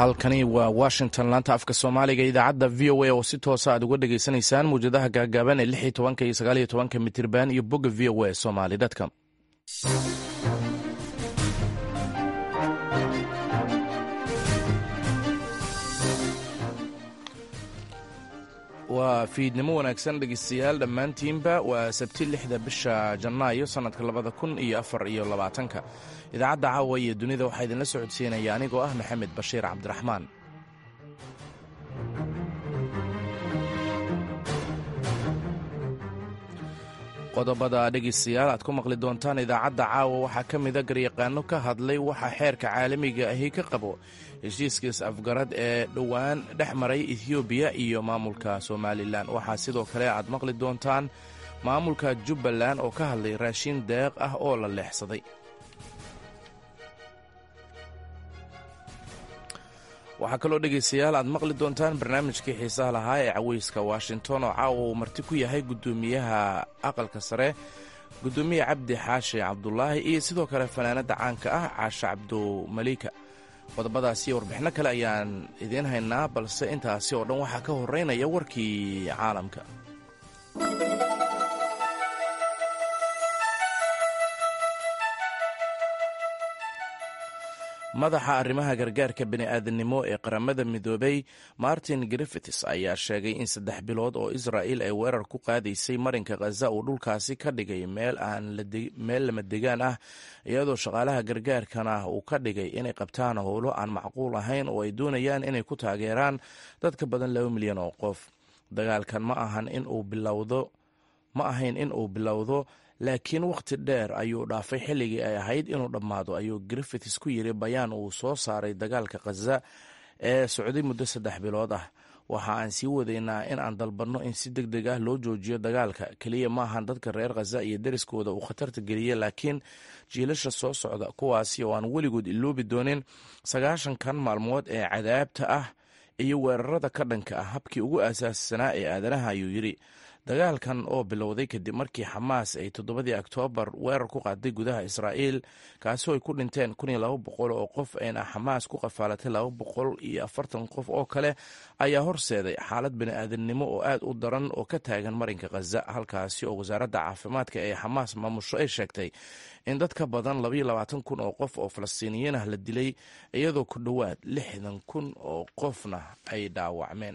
halkani waa washington laanta afka soomaaliga idaacadda v o a oo si toosa aad uga dhagaysanaysaan mawjadaha gaagaaban ee lix iyo tobanka iyo sagaal iyo tobanka mitirban iyo bogga v o a somali dadka waa fiidnimo wanaagsan dhegeystayaal dhammaantiinba waa sabti lixda bisha janaayo sannadka labada kun iyo afar iyo labaatanka idaacadda caawa iyo dunida waxaa idinla socodsiinaya anigoo ah maxamed bashiir cabdiraxmaan qodobada dhegeystayaal aad ku maqli doontaan idaacadda caawa waxaa ka mida garyaqaano ka hadlay waxa xeerka caalamiga ahi ka qabo heshiiskiis afgarad ee dhowaan dhex maray ethoobiya iyo maamulka somalilan waxaa sidoo kale aad maqli doontaan maamulka jubbaland oo ka hadlay raashin deeq ah oo la leexsaday waxaa kaloo dhegaystayaal aad maqli doontaan barnaamijkii xiisaha lahaa ee caweyska washington oo caawa uu marti ku yahay guddoomiyaha aqalka sare guddoomiye cabdi xaashi cabdulaahi iyo sidoo kale fanaanada caanka ah caashe cabdumalika qodobadaas iyo warbixino kale ayaan idiin haynaa balse intaasi oo dhan waxaa ka horeynaya warkii caalamka madaxa arrimaha gargaarka bini'aadanimo ee qaramada midoobay martin griffiths ayaa sheegay in saddex bilood oo israa'il ay weerar ku qaadaysay marinka khaza uu dhulkaasi ka dhigay meel lama degaan ah iyadoo shaqaalaha gargaarkana uu ka dhigay inay qabtaan howlo aan macquul ahayn oo ay doonayaan inay ku taageeraan dad ka badan laba milyan oo qof dagaalkan ma ahan in uu bilowdo ma ahayn in uu bilowdo laakiin wakhti dheer ayuu dhaafay xilligii ay ahayd inuu dhammaado ayuu griffiths ku yiri bayaan uu soo saaray dagaalka khaza ee socday muddo saddex bilood ah waxa aan sii wadaynaa in aan dalbanno in si deg deg ah loo joojiyo dagaalka keliya maahan dadka reer khaza iyo deriskooda uu khatarta geliya laakiin jiilasha soo socda kuwaasi oo aan weligood iloobi doonin sagaashankan maalmood ee cadaabta ah iyo weerarada ka dhanka ah habkii ugu asaassanaa ee aadanaha ayuu yidhi dagaalkan oo bilowday kadib markii xamaas ay toddobadii oktoobar weerar ku qaaday gudaha israa'iil kaasoo ay ku dhinteen kun iyo laba boqol oo qof ayna xamaas ku qafaalatay laba boqol iyo afartan qof oo kale ayaa horseeday xaalad bini'aadamnimo oo aad u daran oo ka taagan marinka khaza halkaasi oo wasaaradda caafimaadka ee xamaas maamusho ay sheegtay in dad ka badan labaiyo labaatan kun oo qof oo falastiiniyiin ah la dilay iyadoo ku dhowaad lixdan kun oo qofna ay dhaawacmeen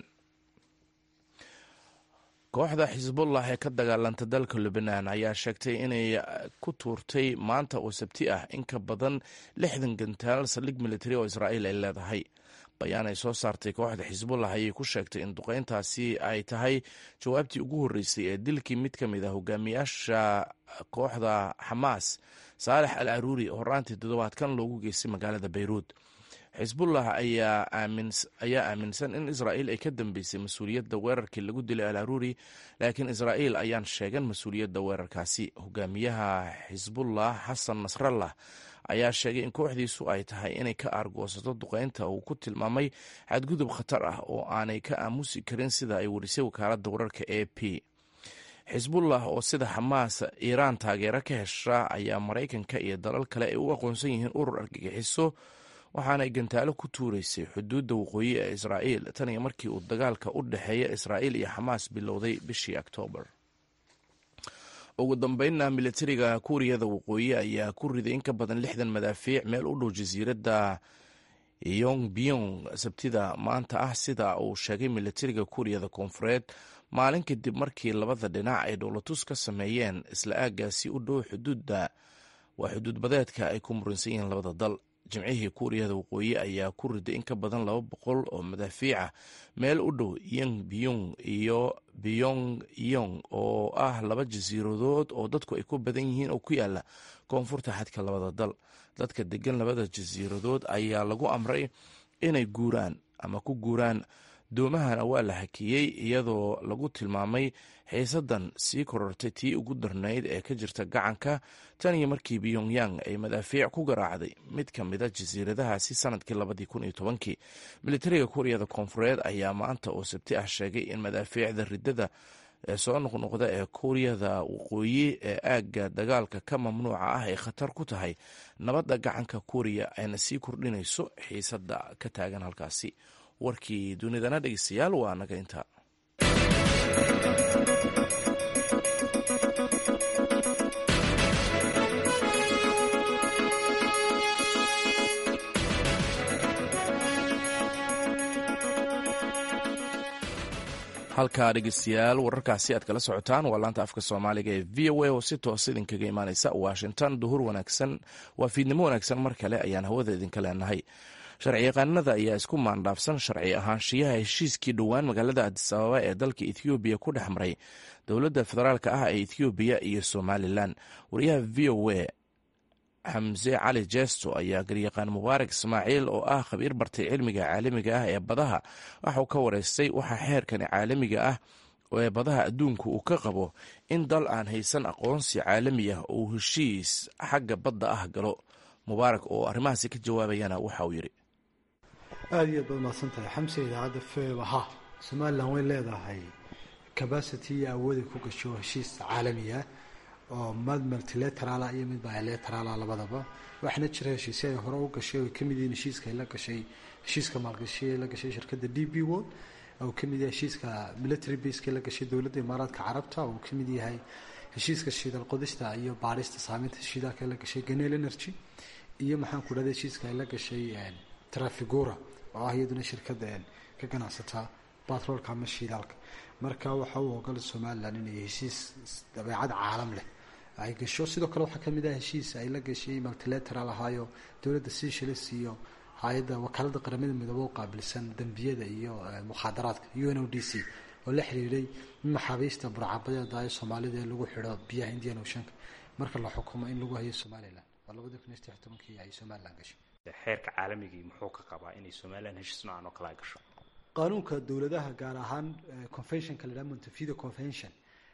kooxda xisbullah ee ka dagaalanta dalka lubnaan ayaa sheegtay inay ku tuurtay maanta oo sabti ah in ka badan lixdan gantaal saldhig militari oo israa'iil ay leedahay bayaan ay soo saartay kooxda xisbullah ayay ku sheegtay in duqeyntaasi ay tahay jawaabtii ugu horreysay ee dilkii mid ka mid ah hogaamiyaasha kooxda xamaas saalex al aruuri horaantii toddobaadkan loogu geystay magaalada bayruud xisbullah ayaa aaminsan in israa'iil ay ka dambeysay mas-uuliyadda weerarkii lagu dilay al aruuri laakiin israa'iil ayaan sheegan mas-uuliyadda weerarkaasi hogaamiyaha xisbullah xasan nasrallah ayaa sheegay in kooxdiisu ay tahay inay ka aargoosato duqeynta uu ku tilmaamay xadgudub khatar ah oo aanay ka aamusi karin sida ay warisay wakaaladda wararka a p xisbullah oo sida xamaas iiraan taageero ka hesha ayaa maraykanka iyo dalal kale ay u aqoonsan yihiin urur argagixiso waxaanay gantaalo ku tuuraysay xuduudda waqooyi ee israa'iil tan iyo markii uu dagaalka u dhexeeya israa'iil iyo xamaas bilowday bishii oktoobar ugu dambeynna militariga kuuriyada waqooyi ayaa ku riday in ka badan lixdan madaafiic meel u dhow jasiiradda yongbiyong sabtida maanta ah sida uu sheegay militariga kuuriyada koonfureed maalin kadib markii labada dhinac ay dhowlatus ka sameeyeen isla aaggaasi u dhow xuduudda waa xuduud badeedka ay ku muransan yihiin labada dal jimcihii kuuriyada waqooyi ayaa ku riday in ka badan laba boqol oo madaafiica meel u dhow yongbiyong iyo biyong yong oo ah laba jasiiradood oo dadku ay ku badan yihiin oo ku yaala koonfurta xadka labada dal dadka degan labada jasiiradood ayaa lagu amray inay guuraan ama ku guuraan doomahana waa la hakiyey iyadoo lagu tilmaamay xiisadan sii korortay tii ugu darnayd ee ka jirta gacanka tan iyo markii pyongyang ay madaafiic ku garaacday mid ka mida jasiiradahaasi sanadkii labadii kun iyo tobankii militariga kuuriyada koonfureed ayaa maanta oo sabti ah sheegay in madaafiicda ridada ee soo noqnoqda ee kuuriyada waqooyi ee aagga dagaalka ka mamnuuca ah ay khatar ku tahay nabadda gacanka kuuriya ayna sii kordhinayso xiisadda ka taagan halkaasi warkii dunidana dhegeystayaal waa naga inta halkaa dhegeystayaal wararkaasi aad kala socotaan waa laanta afka soomaaliga ee v o a oo si toos idinkaga imaaneysa washington duhur wanaagsan waa fiidnimo wanaagsan mar kale ayaan hawada idinka leenahay sharciyaqaanada ayaa isku maandhaafsan sharci ahaanshiyaha heshiiskii dhowaan magaalada adis ababa ee dalka ethoobiya ku dhex maray dowladda federaalk ah ee ethoobiya iyo somalilan wariyaha v o a xamse cali jesto ayaa garyaqaan mubaarak ismaaciil oo ah khabiir bartay cilmiga caalamiga ah ee badaha waxauu ka wareystay waxaa xeerkani caalamiga ah ee badaha adduunku uu ka qabo in dal aan haysan aqoonsi caalami ah uu heshiis xagga badda ah galo mubaarak oo arrimahaasi ka jawaabayana waxa uu yidhi aada iyo aad baad mahadsan tahay xamse idaacadda feba ha somalilan way leedahay cabacity iyo awooday ku gasho heshiis caalamiah oo mid multilateraala iyo mid bilateraala labadaba waxaana jira heshiisya ay hore u gashay oo kamid yihiin heshiiska ay la gashay heshiiska maalgashi ay la gashay shirkadda d b world oo kamid yahay heshiiska military baseka la gashay dowladda imaaraadka carabta oo kamid yahay heshiiska shiidal qodista iyo baarista saameynta shiidaalka ay la gashay ganel energy iyo maxaan ku dhahda heshiiska ay la gashay trafigura oo ah iyaduna shirkadda ka ganacsata batroolka ama shiidaalka marka waxa uu ogolay somalilan inay heshiis dabeecad caalam leh ay gasho sidoo kale waxaa kamid ah heshiis ay la gashay multilateral ahaayo dowladda seychelles iyo hay-adda wakaalada qaramada midoobe u qaabilsan dembiyada iyo mukhaadaraadka u n o d c oo la xiriiray maxaabiista burcabadeeda ee soomaalida ee lagu xidho biyaha indian oceanka marka la xukumo in lagu hayo somalilan waa labadii kun iyo saddex tobankii ay somalilan gashay xeerka caalamigii muxuu ka qabaa inay somalilan heshiis noocan oo kale ay gasho qaanuunka dowladaha gaar ahaan conventionka la yidhaha montevideo convention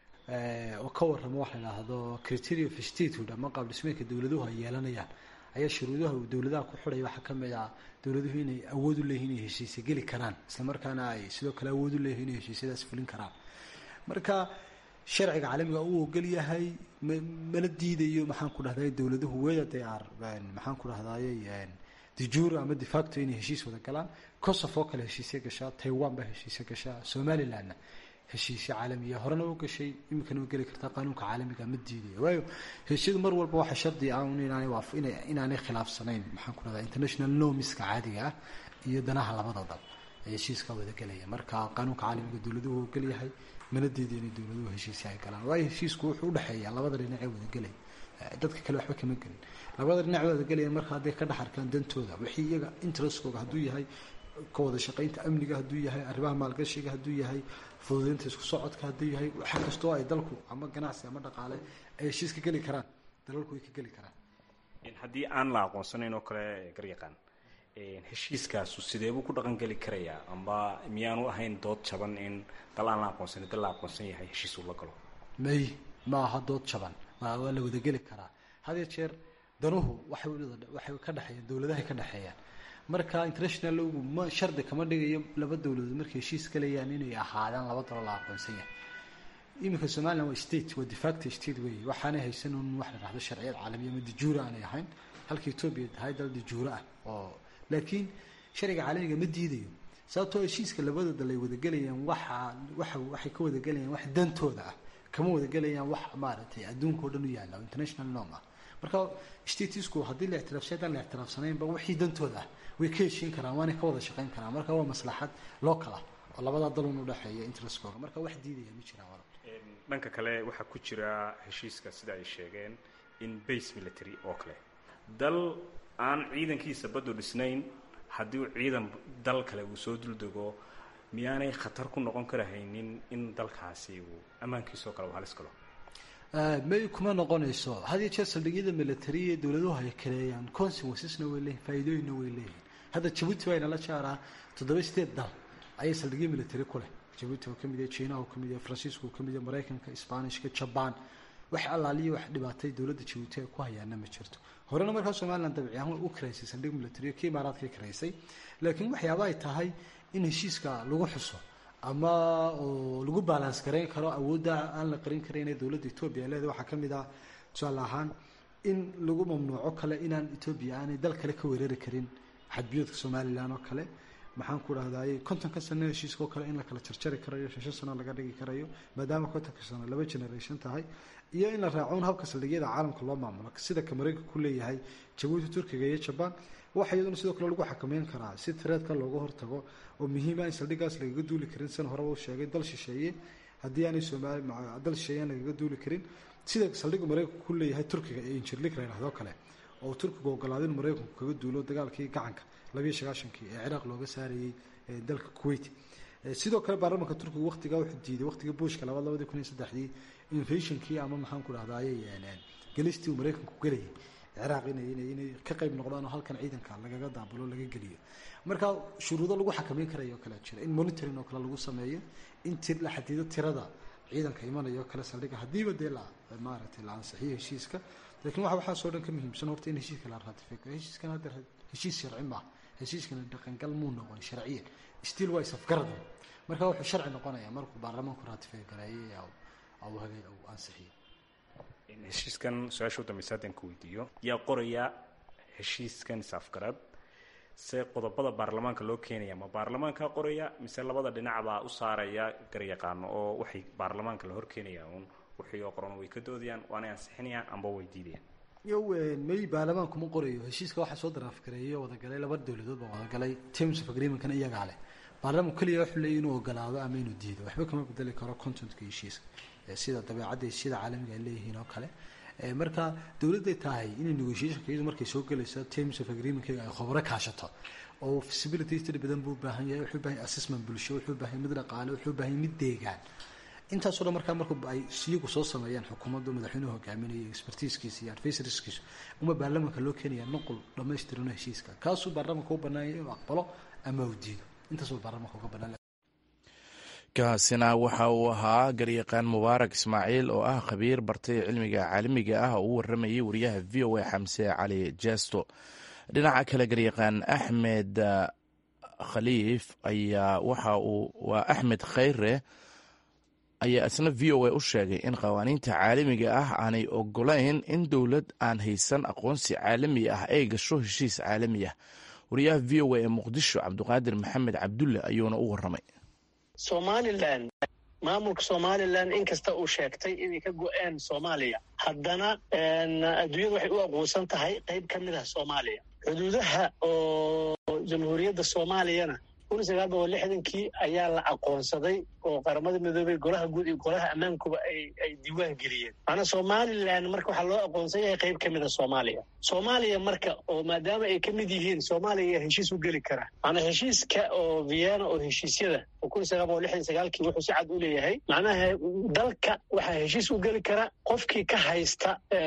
oo ka warrama waxa la idhaahdo criteria of statehood ama qaab dhismeedka dowladuhu ay yeelanayaan ayaa shuruudaha uu dowladaha ku xidhaya waxaa ka mid ah dowladuhu inay awood u leeyihin inay heshiisya geli karaan isla markaana ay sidoo kale awood u leeyihin inay heshiisyadaas fulin karaan marka sharciga caalamiga uu ogol yahay mala diidayo maxaan ku dhahday dowladuhu weda they are maxaan ku dhahdaye dejuro ama defacto inay heshiis wada galaan kosof oo kale heshiisya gashaa taiwan baa heshiisya gashaa somalilandna heshiisya caalamiya horena u gashay iminkana u geli kartaa qaanuunka caalamiga ma diidaya waayo heshiisyadu mar walba waxaa shardi ah inaanay khilaafsanayn maxaan ku dhahdaa international nomiska caadiga ah iyo danaha labada dal ee heshiiska wada gelaya marka qaanuunka caalamiga dowladuhu ogol yahay mana diiday inay dowladuhu heshiisya ay galaan waayo heshiisku wuxuu udhexeeyaa labada dhinac ee wada gelaya dadka kale waxba kama gelin labada dhinac wada gelaya marka hadday ka dhex arkaan dantooda wixii iyaga interestkooga hadduu yahay ka wada shaqaynta amniga hadduu yahay arrimaha maalgashiga hadduu yahay fududeynta isku socodka hadduu yahay waxa kastoo ay dalku ama ganacsi ama dhaqaale ay heshiis ka geli karaan dalalku way ka geli karaan haddii aan la aqoonsanayn oo kale garyaqaan heshiiskaasu sideebuu ku dhaqan geli karayaa amba miyaanu ahayn dood jaban in dal aan la aqoonsanin dal la aqoonsan yahay heshiis uu la galo may ma aha dood jaban waa la wadageli karaa hadiyo jeer danuhu waxay ka dhexeeyaan dowladahay ka dhexeeyaan marka international logu ma shardi kama dhigayo laba dowladood markay heshiis galayaan inay ahaadaan laba dalo la aqoonsan yahay iminka somalilan waa state waa defacto state wey waxaanay haysan un wax la dhahdo sharciyad caalamiya ama dijuura aanay ahayn halka etoobiya tahay dal dijuura ah oo laakiin sharciga caalamiga ma diidayo sababtoo heshiiska labada dal ay wadagelayaan waxa waxa waxay ka wadagelayaan wax dantooda ah kama wadagelayaan wax maaragtay adduunka o dhan u yaalla oo international norm ah marka statisku haddii la ictiraafsay haddaan la ictiraafsanaynba wixii dantooda ah way ka heshiin karaan waanay ka wada shaqayn karaan marka waa maslaxad local ah oo labada dalun udhexeeya interestkooga marka wax diidaya ma jiraan wala dhanka kale waxaa ku jira heshiiska sida ay sheegeen in base military oo kale dal aan ciidankiisa baddu dhisnayn haddii uu ciidan dal kale uu soo duldego miyaanay khatar ku noqon karahaynin in dalkaasi uu ammaankiisao kale uu halis galo may kuma noqonayso had iyo jeer saldhigyada militariya dowladuhu ay kaleeyaan consequencesna way leeyihin faa'iidooyinna way leeyihin hadda jabuuti baa inala jaaraa toddoba sideed dal ayay saldhigyo military ku leh jabuuti oo kamid yahay china oo kamid yahay faransiiska oo kamid yahay maraykanka sbanishka jaban wax allaaliya wax dhibaatay dowladda jabuuti ay ku hayaana ma jirto horena markaa somalilan dabci ahaan way u karaysay saldhig military kii imaaraadkay karaysay laakiin waxyaaba ay tahay in heshiiska lagu xuso ama oo lagu balance garayn karo awoodda aan la qarin karin ee dowladda etoobiya leeda waxaa ka mid ah tusaale ahaan in lagu mamnuuco kale inaan etoobiya aanay dal kale ka weerari karin xadbiyoodka somalilan oo kale maxaan ku dhahdaay kontonka sano heshiiska oo kale in la kala jarjari karayo shan shan sano laga dhigi karayo maadaama kontonka sano laba generation tahay iyo in la raaco un habka saldhigyada caalamka loo maamulo sida ka mareykanka ku leeyahay jabuuti turkiga iyo jabaan waxa iyaduna sidoo kale lagu xakameyn karaa si tireedka looga hortago oo muhiima in saldhigaas lagaga duuli karin san horeba u sheegay dal shisheeye haddii aanay soomaali dal shisheeye aan lagaga duuli karin sida saldhigga mareykanku ku leeyahay turkiga ee injirlik la yidhahdo kale oo turkigu ogolaaday in mareykanku kaga duulo dagaalkii gacanka labiiyo sagaashankii ee ciraaq looga saarayey dalka kuwait sidoo kale baarlamanka turkigu waqtigaa wuxuu diiday waqtigii bushka labaad labadii kun iyo saddexdii invationkii ama maxaan ku dhahdaayey gelistii uu mareykanku gelayay ciraaq inay inay inay ka qayb noqdaan oo halkan ciidanka lagaga daabulo laga geliyo marka shuruudo lagu xakameyn karayo kale jira in monitoring oo kale lagu sameeyo in ti la xadido tirada ciidanka imanaya oo kale saldhiga haddiiba dee la maaragtay la ansixiyo heshiiska laakiin waxa waxaasoo dhan ka muhiimsan horta in heshiiska la ratifico heshiiskan hadda heshiis sharci maaha heshiiskana dhaqangal muu noqon sharciyan still waa isafgaradan marka wuxuu sharci noqonaya markuu baarlamaanku ratify gareeyay au hagay au ansixiyo heshiiskan su-aasha u dambaysa haddaan ku weydiiyo yaa qoraya heshiiskan is-afgarad se qodobada baarlamaanka loo keenaya ma baarlamaankaa qoraya mise labada dhinacbaa u saaraya garyaqaano oo waxay baarlamaanka la horkeenayaan uun wixii oo qoran way ka doodayaan waanay ansixinayaan amba way diidayaan yo may baarlamaanku ma qorayo heshiiska waxaa soo daraafgareeyay oo wadagalay laba dowladood baa wadagalay terms of agreementkana iyagaa leh baarlamaanku keliya wuxuu leeyay inuu ogolaado ama inuu diido waxba kama bedeli karo contentka heshiiska sida dabeecadda sida caalamiga ay leeyihiin oo kale marka dowladday tahay inay negotiationka iyadu markay soo gelayso terms of agreementkayga ay khobro kaashato oo feasibility study badan buu baahan yahay wuxuu baahan yahay assessment bulsho wuxuu baahan yahay mid dhaqaale wuxuu baahan yahay mid deegaan intaasoo dhan markaa marku ay iyagu soo sameeyaan xukuumaddu madaxweynuhu hogaaminayo expertiiskiisa iyo advisorskiisa uma baarlamaanka loo keenaya nuqul dhammaystirano heshiiska kaasuu baarlamaanka u banaanyay inuu aqbalo ama uu diido intaasuu baarlamaanka uga banaan kaasina waxa uu ahaa garyaqaan mubaarak ismaaciil oo ah khabiir bartay cilmiga caalamiga ah oo u waramayay wariyaha v o a xamse cali jesto dhinaca kale garyaqaan axmed khaliif ayaa waxa uu waa axmed khayre ayaa isna v o a u sheegay in qawaaniinta caalamiga ah aanay ogolayn in dowlad aan haysan aqoonsi caalami ah ay gasho heshiis caalami ah wariyaha v o a ee muqdisho cabdiqaadir maxamed cabdulle ayuuna u waramay somalilan maamulka somalilan inkasta uu sheegtay inay ka go-een soomaaliya haddana adduunyadu waxay u aqoonsan tahay qayb ka mid ah soomaaliya xuduudaha oo jamhuuriyadda soomaaliyana kun sagaal boqol lixdankii ayaa la aqoonsaday oo qaramada midoobey golaha guud iyo golaha ammaankuba ay diiwaan geliyeen maanaa somalilan marka waxaa loo aqoonsan yahay qayb ka mid a soomaaliya soomaaliya marka oo maadaama ay ka mid yihiin soomaaliya ayaa heshiis u geli kara maanaa heshiiska oo vienna oo heshiisyada oo kun sagaal boqol lixdan sagaalkii wuxuu si cad u leeyahay macnaha dalka waxaa heshiis u geli kara qofkii ka haysta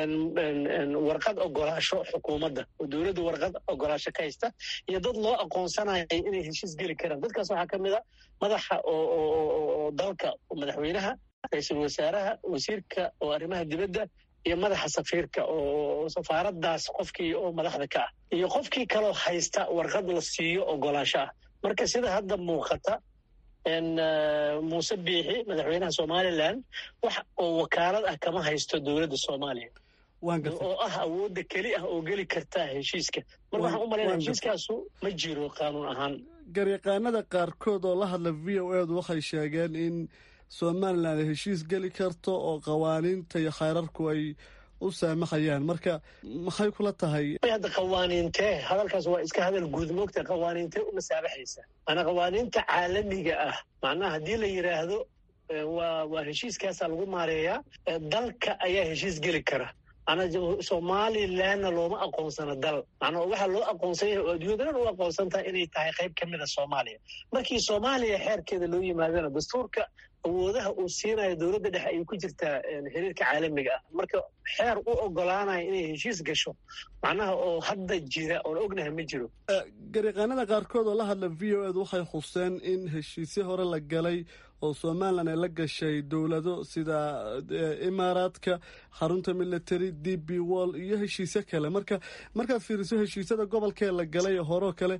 warqad ogolaasho xukuumadda oo dowladda warqad ogolaasho ka haysta iyo dad loo aqoonsanaya inay heshiis geli karaan dadkaas waxaa ka mid a madaxa oo dalka madaxweynaha ra-iisul wasaaraha wasiirka oo arrimaha dibadda iyo madaxa safiirka oo safaaraddaas qofkii oo madaxda ka ah iyo qofkii kaloo haysta warqad la siiyo ogolaasho ah marka sida hadda muuqata muuse biixi madaxweynaha somalilan wax oo wakaalad ah kama haysto dowladda soomaaliya oo ah awoodda keli ah oo geli karta heshiiska marka waxaan u malaynaya heshiiskaasu ma jiro qaanuun ahaan garyaqaanada qaarkood oo la hadla v o edu waxay sheegeen in somalilan ay heshiis geli karto oo qawaaniinta iyo khayrarku ay u saamaxayaan marka maxay kula tahay hadda qawaaniintee hadalkaas waa iska hadal guud moogta qawaaniintee u masaabaxaysa maanaa qawaaniinta caalamiga ah macnaha haddii la yidhaahdo waa waa heshiiskaasaa lagu maareeyaa dalka ayaa heshiis geli kara manaa somalilanna looma aqoonsano dal macnaa waxaa loo aqoonsan yahay oo adduunyadanan u aqoonsan tahay inay tahay qayb ka mid a soomaaliya markii soomaaliya xeerkeeda loo yimaadana dastuurka awoodaha uu siinayo dowladda dhexe ayay ku jirtaa xiriirka caalamiga ah marka xeer u ogolaanaya inay heshiis gasho macnaha oo hadda jira oon ognahay ma jiro gariiqaanada qaarkood oo la hadla v o ed waxay xuseen in heshiisyo hore la galay oo somalilan ay la gashay dowlado sida imaaraadka xarunta military d b wall iyo heshiisyo kale marka markaad fiiriso heshiisyada gobolkee la galay horeo kale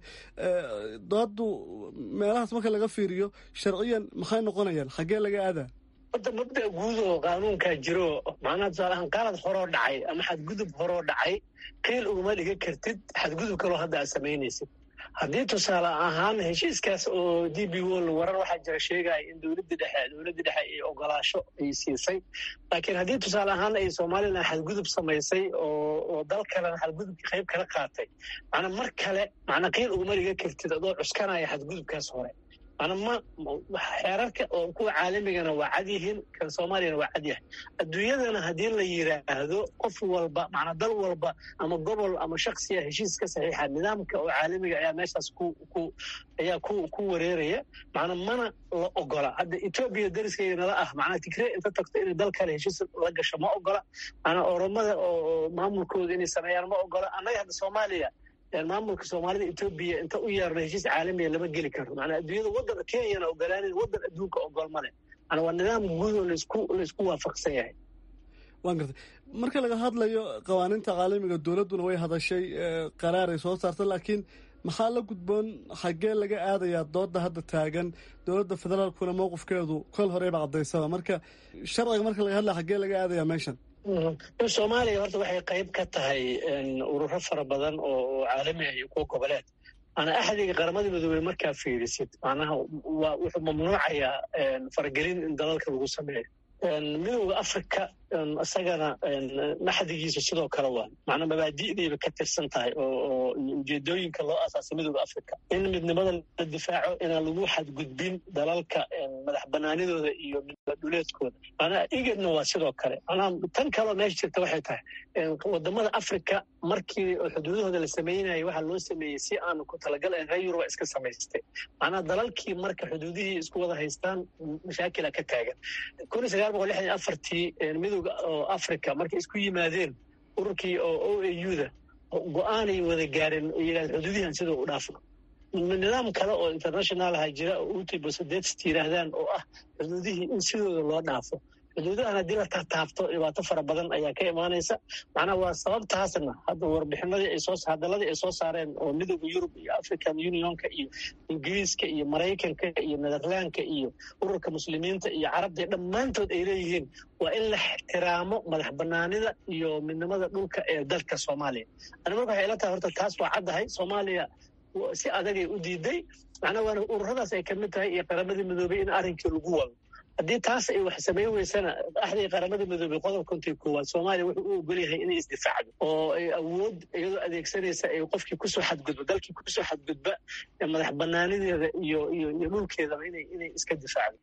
dooddu meelahaas marka laga fiiriyo sharciyan maxay noqonayaan xaggee laga aadaa horta mabda guud oo qaanuunkaa jiro macnaha tusaalahaan qalad horoo dhacay ama xadgudub horoo dhacay qiil uguma dhiga kartid xadgudub kaloo hadda aad samaynaysid haddii tusaale ahaan heshiiskaas oo d b wall warar waxaa jira sheegaya in dowladda dhexe dowladda dhexe ay ogolaasho ay siisay laakiin haddii tusaale ahaan ay somalilan xadgudub samaysay oo oo dal kalena xadgudubkii qayb kala qaatay macnaa mar kale macnaa qiil uguma dhiga kartid adoo cuskanaya xadgudubkaas hore mana ma xeerarka oo kuwa caalamigana waa cad yihiin kan soomaaliyana waa cad yahay adduunyadana haddii la yidhaahdo qof walba macnaa dal walba ama gobol ama shaksiya heshiis ka saxiixa nidaamka oo caalamiga ayaa meeshaas ku ku ayaa ku ku wareeraya macnaa mana la ogola hadda etoobiya dariskayga nala ah macnaa tigree inta tagto inay dal kale heshiis la gasho ma ogola macnaa oromada oo maamulkooda inay sameeyaan ma ogola annaga hadda soomaaliya maamulka soomaalida etoobiya inta u yeerno heshiis caalamiya lama geli karo manaa adduunyada waddan kenyana ogolaanan waddan adduunka ogol male mana waa nidaam guud oo laisku laisku waafaqsan yahay waan gartay marka laga hadlayo qawaaniinta caalamiga dowladduna way hadashay qaraaray soo saarta laakiin maxaa la gudboon xaggee laga aadayaa dooda hadda taagan dowladda federaalkuna mowqifkeedu kol horeyba cadaysaba marka sharciga marka laga hadlaya xaggee laga aadayaa meeshan soomaaliya horta waxay qayb ka tahay ururo fara badan oo caalami ah iyo kuwa goboleed maanaa axdiga qaramada midoobey markaa fiirisid macnaha waa wuxuu mamnuucayaa faragelin in dalalka lagu sameeyo midowda africa isagana maxdigiisa sidoo kale waa macnaa mabaadi'dayba ka tirsan tahay oo ujeedooyinka loo asaasay midowda africa in midnimada la difaaco inaan lagu xadgudbin dalalka madax banaanidooda iyo dhuleedkooda macnaa igedna waa sidoo kale macnaha tan kaloo meesha jirta waxay tahay wadamada africa markii xuduudahooda la sameynaya waxaa loo sameeyey si aan ku talagal ahayn reer yuruba iska samaystay macnaha dalalkii marka xuduudihii isku wada haystaan mashaakila ka taagan kun sagaal boqol lixdan afartii midowga oo africa markay isku yimaadeen ururkii oo o a u da go-aanay wada gaareen yidhahd xuduudihan sidoo u dhaafno nidaam kale oo international aha jira oo utibosadets yidhaahdaan oo ah xuduudihii in sidooda loo dhaafo xuduudahan haddii la taataabto dhibaato fara badan ayaa ka imaanaysa macnaha waa sababtaasna hadda warbixinadii ay soo hadaladii ay soo saareen oo midowda yurub iyo african unionka iyo ingiriiska iyo maraykanka iyo netherlandka iyo ururka muslimiinta iyo carabta dhammaantood ay leeyihiin waa in la ixtiraamo madax banaanida iyo midnimada dhulka ee dalka soomaaliya ani marka waxay ila tahay horta taas waa caddahay soomaaliya si adagay u diiday macnaa waana ururadaas ay kamid tahay iyo qaramadii midoobay in arrinkii lagu wado haddii taas ay wax samayn weysana axdii qaramada midoobey qodob kontii koowaad soomaaliya wuxuu u ogol yahay inay isdifaacdo oo ay awood iyadoo adeegsanaysa ay qofkii kusoo xadgudba dalkii kusoo xadgudba madax banaanideeda iyo iyo iyo dhulkeedaba inay inay iska difaacdo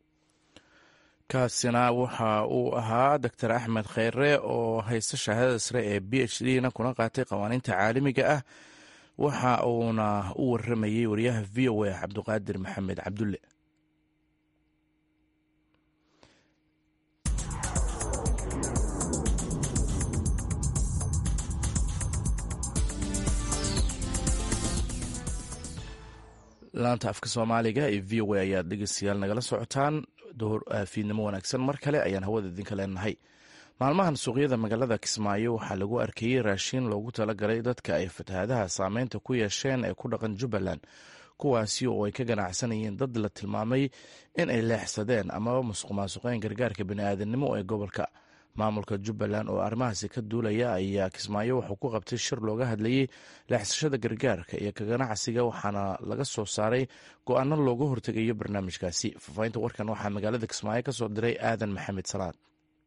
kaasina waxa uu ahaa doctor axmed kheyre oo haysta shahaadada sare ee b h d na kuna qaatay qawaaniinta caalamiga ah waxa uuna u waramayey wariyaha v o a cabdiqaadir maxamed cabdulle laanta afka soomaaliga ee v o a ayaad dhegeystayaal nagala socotaan fiidnimo wanaagsan mar kale ayaan hawada idinka leenahay maalmahan suuqyada magaalada kismaayo waxaa lagu arkayey raashin loogu talagalay dadka ay fatahaadaha saameynta ku yeesheen ee ku dhaqan jubbaland kuwaasi oo ay ka ganacsanayeen dad la tilmaamay in ay leexsadeen amaba musuq maasuqeen gargaarka bani'aadanimo ee gobolka maamulka jubbaland oo arrimahaasi ka duulaya ayaa kismaayo wuxuu ku qabtay shir looga hadlayey leexsashada gargaarka iyo ka ganacsiga waxaana laga soo saaray go-aano looga hortegayo barnaamijkaasi faafahinta warkan waxaa magaalada kismaayo ka soo diray aadan maxamed salaad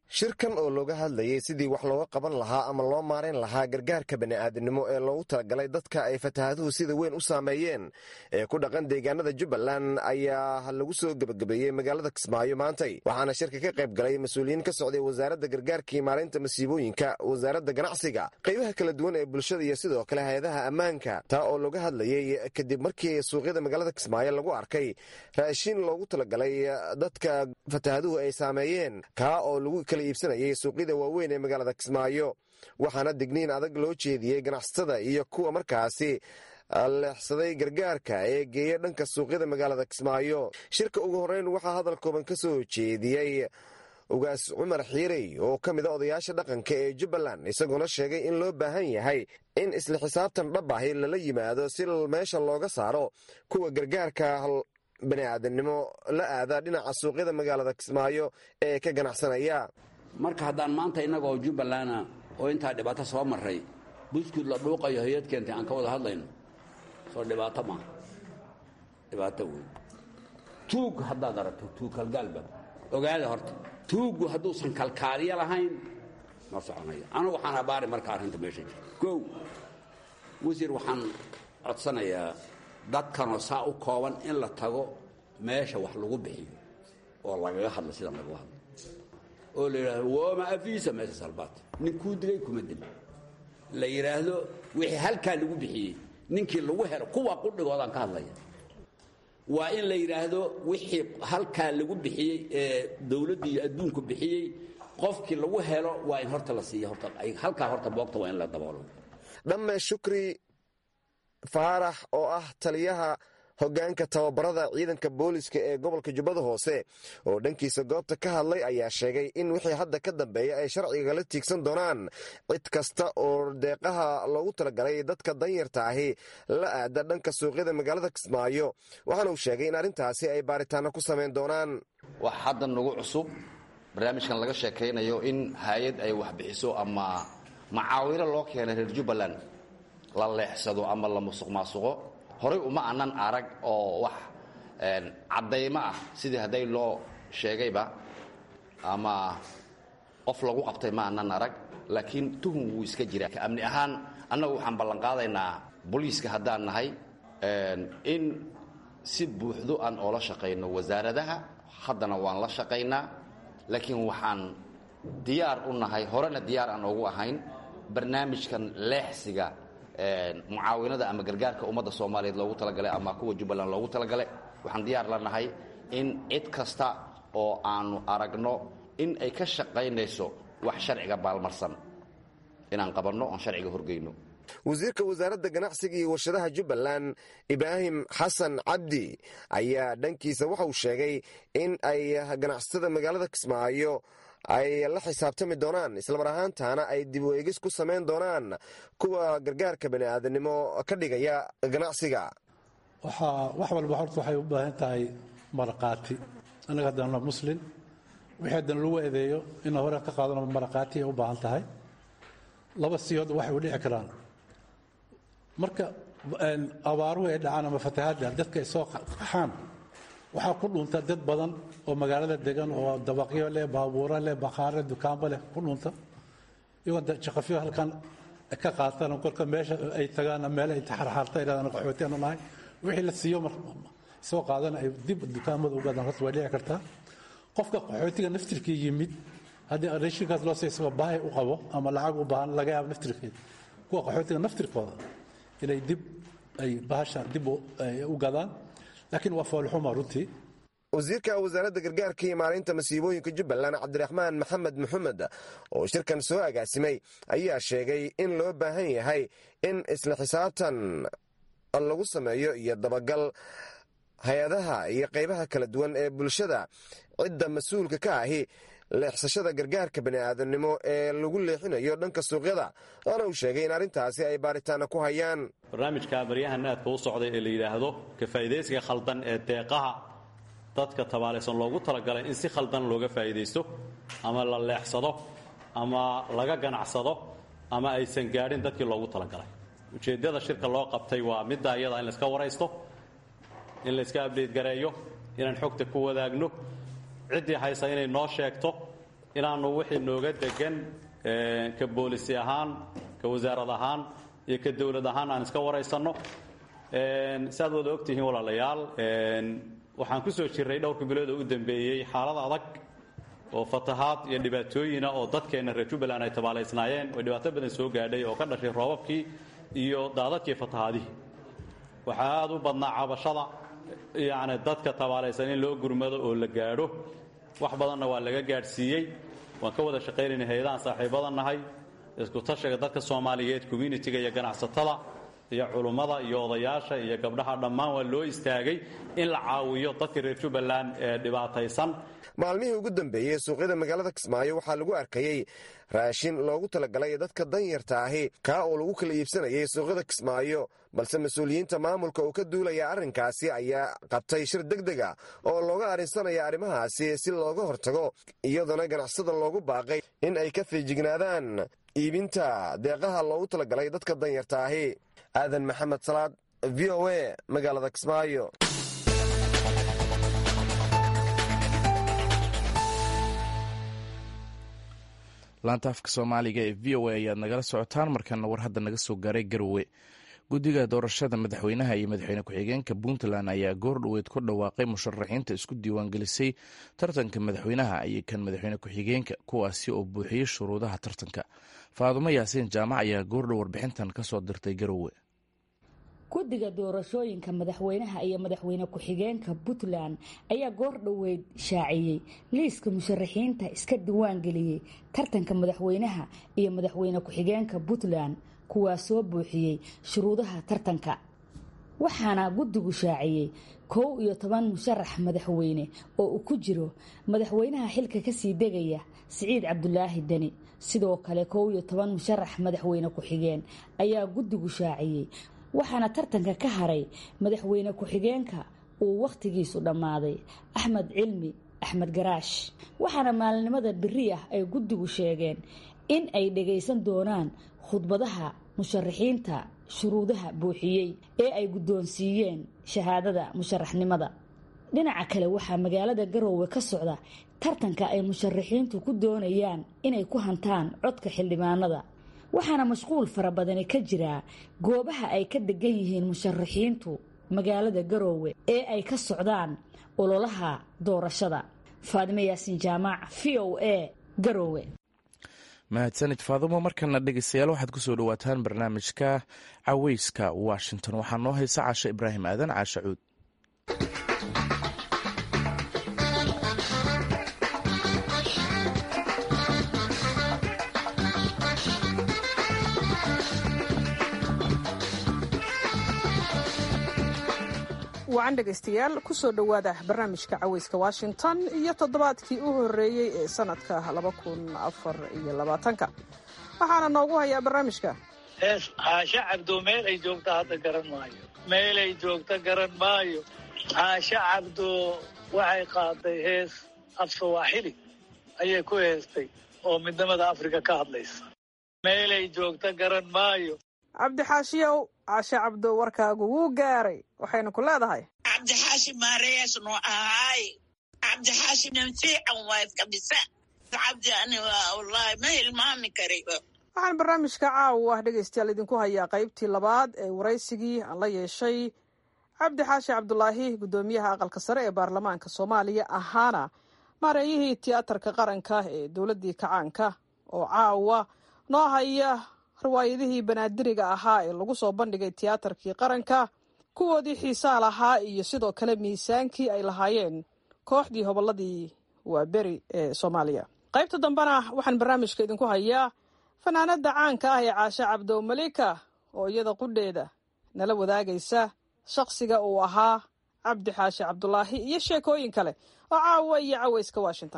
shirkan oo looga hadlayay sidii wax looga qaban lahaa ama loo maarayn lahaa gargaarka bani'aadinimo ee loogu talagalay dadka ay fatahaaduhu sida weyn u saameeyeen ee ku dhaqan deegaanada jubbaland ayaa lagu soo gebagabeeyey magaalada kismaayo maantay waxaana shirka ka qayb galay mas-uuliyiin ka socday wasaaradda gargaarka iyo maareynta masiibooyinka wasaaradda ganacsiga qaybaha kala duwan ee bulshada iyo sidoo kale hay-adaha ammaanka taa oo looga hadlayey kadib markii suuqyada magaalada kismaayo lagu arkay raashin loogu talagalay dadka fatahaaduhu ay saameeyeen kaa oo lagu kala iibsanayay suuqyada waaweyn ee magaalada kismaayo waxaana digniin adag loo jeediyey ganacsatada iyo kuwa markaasi leexsaday gargaarka ee geeya dhanka suuqyada magaalada kismaayo shirka ugu horreyn waxaa hadal kooban ka soo jeediyey ugaas cumar xiirey oo ka mid a odayaasha dhaqanka ee jubbaland isagoona sheegay in loo baahan yahay in isla xisaabtan dhabahi lala yimaado si meesha looga saaro kuwa gargaarka bani'aadanimo la aada dhinaca suuqyada magaalada kismaayo ee ka ganacsanaya marka haddaan maanta innagoo jubbalana oo intaa dhibaato soo marray buskud la dhuuqayo hay-ad keentay aan ka wada hadlayno soo dhibaato maaha dhibaato wey tuug haddaad aragto tuug kalgaalba ogaada horta tuuggu hadduusan kalkaaliyo lahayn ma soconayo anu waxaan abaari marka arrinta meesha jirta kow wasiir waxaan codsanayaa dadkanoo saa u kooban in la tago meesha wax lagu bixiyo oo lagaga hadlo sidan lagaga hadlo oo la yidhaahdo wooma afiisa meesha salbaat nin kuu dilay kuma dil la yidhaahdo wixii halkaa lagu bixiyey ninkii lagu helo kuwa qudhigoodaan ka hadlaya waa in la yidhaahdo wixii halkaa lagu bixiyey ee dawladdu iyo adduunku bixiyey qofkii lagu helo waa in horta la siiya horta halkaa horta boogta waa in la daboolo dhamme shukri faarax oo ah taliyaha hoggaanka tababarada ciidanka booliska ee gobolka jubbada hoose oo dhankiisa goobta ka hadlay ayaa sheegay in wixii hadda ka dambeeya ay sharciga la tiigsan doonaan cid kasta oo deeqaha loogu talagalay dadka danyarta ahi la aada dhanka suuqyada magaalada kismaayo waxaana uu sheegay in arrintaasi ay baaritaano ku samayn doonaan wax hadda nagu cusub barnaamijkan laga sheekaynayo in hay-ad ay waxbixiso ama macaawino loo keenay reer jubbaland la leexsado ama la musuq maasuqo horay uma anan arag oo wax caddaymo ah sidii hadday loo sheegayba ama qof lagu qabtay ma anan arag laakiin tuhum wuu iska jira amni ahaan annagu waxaan ballanqaadaynaa booliiska haddaan nahay in si buuxdo aan oola shaqayno wasaaradaha haddana waan la shaqaynaa laakiin waxaan diyaar u nahay horena diyaar aan ugu ahayn barnaamijkan leexsiga mucaawinada ama gargaarka ummadda soomaaliyeed loogu talagalay ama kuwa jubbaland loogu talagalay waxaan diyaar la nahay in cid kasta oo aanu aragno in ay ka shaqaynayso wax sharciga baalmarsan inaan qabanno oon sharciga horgeyno wasiirka wasaaradda ganacsiga iyo warshadaha jubbaland ibraahim xasan cabdi ayaa dhankiisa waxauu sheegay in ay ganacsatada magaalada kismaayo ay la xisaabtami doonaan islamar ahaantaana ay dib u eegis ku samayn doonaan kuwa gargaarka bani'aadanimo ka dhigaya ganacsiga wax walba horta waxay u baahan tahay maraqaati annaga haddaan waa muslin wixii haddana lagu eedeeyo ina hore ka qaadano maraqaati ay u baahan tahay laba siyood waxay u dhici karaan marka abaaruhu ay dhacaan ama fatahaadda dadka ay soo qaxaan waxaa ku dhunta dad badan oo magaalada degan oo dabaqyo leh baabuuro leh bakhaare dukaanba leh ku dhunta iyagoo jaqafyo halkan ka qaataan kolka meesha ay tagaan meel ay taxarxaarta idhahdaan qaxootiyaanu nahay wixii la siiyo soo qaadana ay dib dukaamada u gadaan horta way dhici kartaa qofka qaxootiga naftirkii yimid haddii raashinkaas loo siiy isagoo baahi u qabo ama lacag u baahan laga yaabo naftirkeeda kuwa qaxootiga naftirkooda inay dib ay bahasha dib u gadaan laakiin waa foolxuma runtii wasiirka wasaaradda gargaarka iyo maalinta masiibooyinka jubbaland cabdiraxmaan maxamed maxamed oo shirkan soo agaasimay ayaa sheegay in loo baahan yahay in isla xisaabtan lagu sameeyo iyo dabagal hay-adaha iyo qaybaha kala duwan ee bulshada cidda mas-uulka ka ahi leexsashada gargaarka bani'aadanimo ee lagu leexinayo dhanka suuqyada waana uu sheegay in arrintaasi ay baaritaana ku hayaan barnaamijka baryahan aadka u socday ee la yidhaahdo ka faa'iidaysiga khaldan ee deeqaha dadka tabaalaysan loogu talagalay in si khaldan looga faa'iidaysto ama la leexsado ama laga ganacsado ama aysan gaadhin dadkii loogu talagalay ujeeddada shirka loo qabtay waa midda iyada in layska waraysto in layska abdeyt gareeyo inaan xogta ku wadaagno ciddii haysa inay noo sheegto inaannu wixii nooga degan ka boolisi ahaan ka wasaarad ahaan iyo ka dowlad ahaan aan iska waraysanno si aad wada ogtihiin walaalayaal waxaan ku soo jirray dhowrka bilood oo u dambeeyey xaalad adag oo fatahaad iyo dhibaatooyina oo dadkeenna reer jubbaland ay tabaalaysnaayeen oo dhibaato badan soo gaadhay oo ka dhashay roobabkii iyo daadadkii fatahaadihii waxaa aada u badnaa cabashada yacni dadka tabaalaysan in loo gurmado oo la gaadho wax badanna waa laga gaadhsiiyey waan ka wada shaqaynayna hay-adahan saaxiibada nahay isku tashiga dadka soomaaliyeed communitiga iyo ganacsatada iyo culummada iyo odayaasha iyo gabdhaha dhammaan waa loo istaagay in la caawiyo dadka reer jubbaland ee dhibaataysan maalmihii ugu dambeeyey suuqyada magaalada kismaayo waxaa lagu arkayey raashin loogu talagalay dadka danyarta ahi kaa oo lagu kala iibsanayay suuqyada kismaayo balse mas-uuliyiinta maamulka oo ka duulaya arrinkaasi ayaa qabtay shir deg deg a oo looga arrinsanaya arrimahaasi si looga hortago iyadoona ganacsada loogu baaqay in ay ka fiijignaadaan iibinta deeqaha loogu talagalay dadka danyarta ahi aadan maxamed salaad v o a magaalada kismaayo laanta afka soomaaliga ee v o a ayaad nagala socotaan markaana war hadda naga soo gaaray garowe guddiga doorashada madaxweynaha iyo madaxweyne ku-xigeenka puntland ayaa goor dhoweed ku dhawaaqay musharaxiinta isku diiwaangelisay tartanka madaxweynaha iyo kan madaxweyne ku-xigeenka kuwaasi oo buuxiyey shuruudaha tartanka faadumo yaasiin jaamac ayaa goordhow warbixintan kasoo dirtay garowe guddiga doorashooyinka madaxweynaha iyo madaxweyne ku-xigeenka puntland ayaa goor dhoweyd shaaciyey liiska musharaxiinta iska diiwaangeliyey tartanka madaxweynaha iyo madaxweyne ku-xigeenka puntland kuwaa soo buuxiyey shuruudaha tartanka waxaana guddigu shaaciyey kow iyo toban musharax madaxweyne oo uu ku jiro madaxweynaha xilka kasii degaya siciid cabdulaahi deni sidoo kale kow iyo toban musharax madaxweyne ku-xigeen ayaa guddigu shaaciyey waxaana tartanka ka haray madaxweyne ku-xigeenka uu wakhtigiisu dhammaaday axmed cilmi axmed garaash waxaana maalinimada beri ah ay guddigu sheegeen in ay dhagaysan doonaan khudbadaha musharaxiinta shuruudaha buuxiyey ee ay guddoonsiiyeen shahaadada musharaxnimada dhinaca kale waxaa magaalada garoowe ka socda tartanka ay musharaxiintu ku doonayaan inay ku hantaan codka xildhibaanada waxaana mashquul fara badani ka jiraa goobaha ay ka degan yihiin musharaxiintu magaalada garoowe ee ay ka socdaan ololaha doorashada faadimo yaasiin jaamac v o a garoowe mahadsanid faadumo markana dhegeystayaal waxaad kusoo dhawaataan barnaamijka caweyska washington waxaa noo haysa caasho ibraahim aadan caasho cuud wacan dhegaystayaal kusoo dhowaada barnaamijka caweyska washington iyo toddobaadkii u horreeyey ee sanadka laba kun afar iyo labaatanka waxaana noogu hayaa barnaamijka hees caasho cabdo meel ay joogto hadda garan maayo meel ay joogto garan maayo caasho cabdo waxay qaaday hees af sawaaxili ayay ku heestay oo midnimada afrika ka hadlaysa meelay joogto garan maayo cabdixaashiyow caashe cabdo warkaagu wuu gaaray waxaynu ku leedahay cabdixaashi maareyaas noo ahaay cabdixaashi nin fiican waay kabisa cabdi ani wallaahi ma hilmaami kari waxaan barnaamijka caawa ah dhegaystayaal idinku hayaa qaybtii labaad ee waraysigii aan la yeeshay cabdi xaashi cabdulaahi guddoomiyaha aqalka sare ee baarlamaanka soomaaliya ahaana maareeyihii tiyaatarka qaranka ee dowladdii kacaanka oo caawa noo haya riwaayadihii banaadiriga ahaa ee lagu soo bandhigay tiyaatarkii qaranka kuwoodii xiisaa lahaa iyo sidoo kale miisaankii ay lahaayeen kooxdii hobolladii waaberi ee soomaaliya qaybta dambena waxaan barnaamijka idinku hayaa fanaanada caanka ah ee caashe cabdo malika oo iyada qudheeda nala wadaagaysa shakhsiga uu ahaa cabdi xaashi cabdulaahi iyo sheekooyin kale oo caawa iyo caweyska washington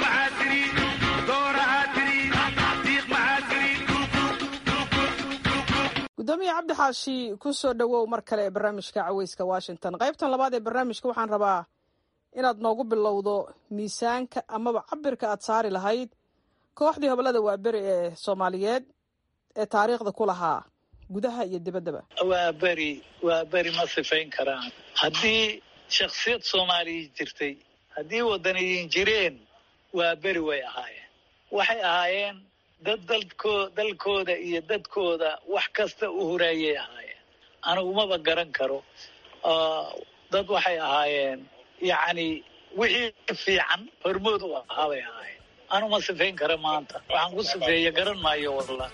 gudoomiye cabdi xaashi ku soo dhowow mar kale ee barnaamijka caweyska washington qaybtan labaad ee barnaamijka waxaan rabaa inaad noogu bilowdo miisaanka amaba cabirka aad saari lahayd kooxdii hobolada waaberi ee soomaaliyeed ee taariikhda ku lahaa gudaha iyo dibaddaba waa beri waa beri ma sifayn karaan haddii shakhsiyad soomaaliya jirtay haddii wadaniyin jireen waa beri way ahaayeen waxay ahaayeen dad dalko dalkooda iyo dadkooda wax kasta u huraayay ahaayeen anigumaba garan karo dad waxay ahaayeen yacni wixii fiican hormood u ahaa bay ahaayeen anuma sifayn kara maanta waxaan ku sifeeye garan maayo wallah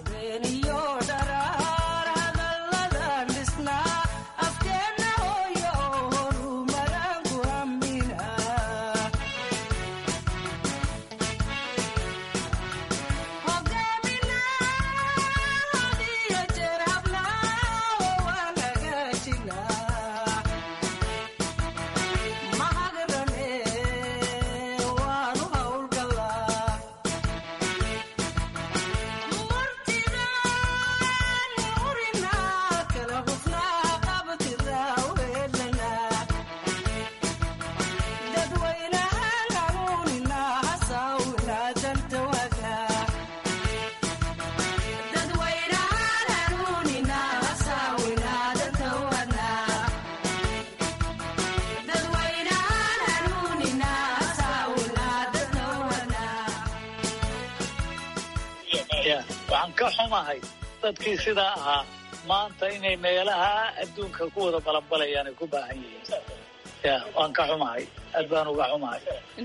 waxaan ka xumahay dadkii sidaa ahaa maanta inay meelaha adduunka ku wada balanbalayaan ay ku baahan yihiin ya waan ka xumahay aad baan uga xumahay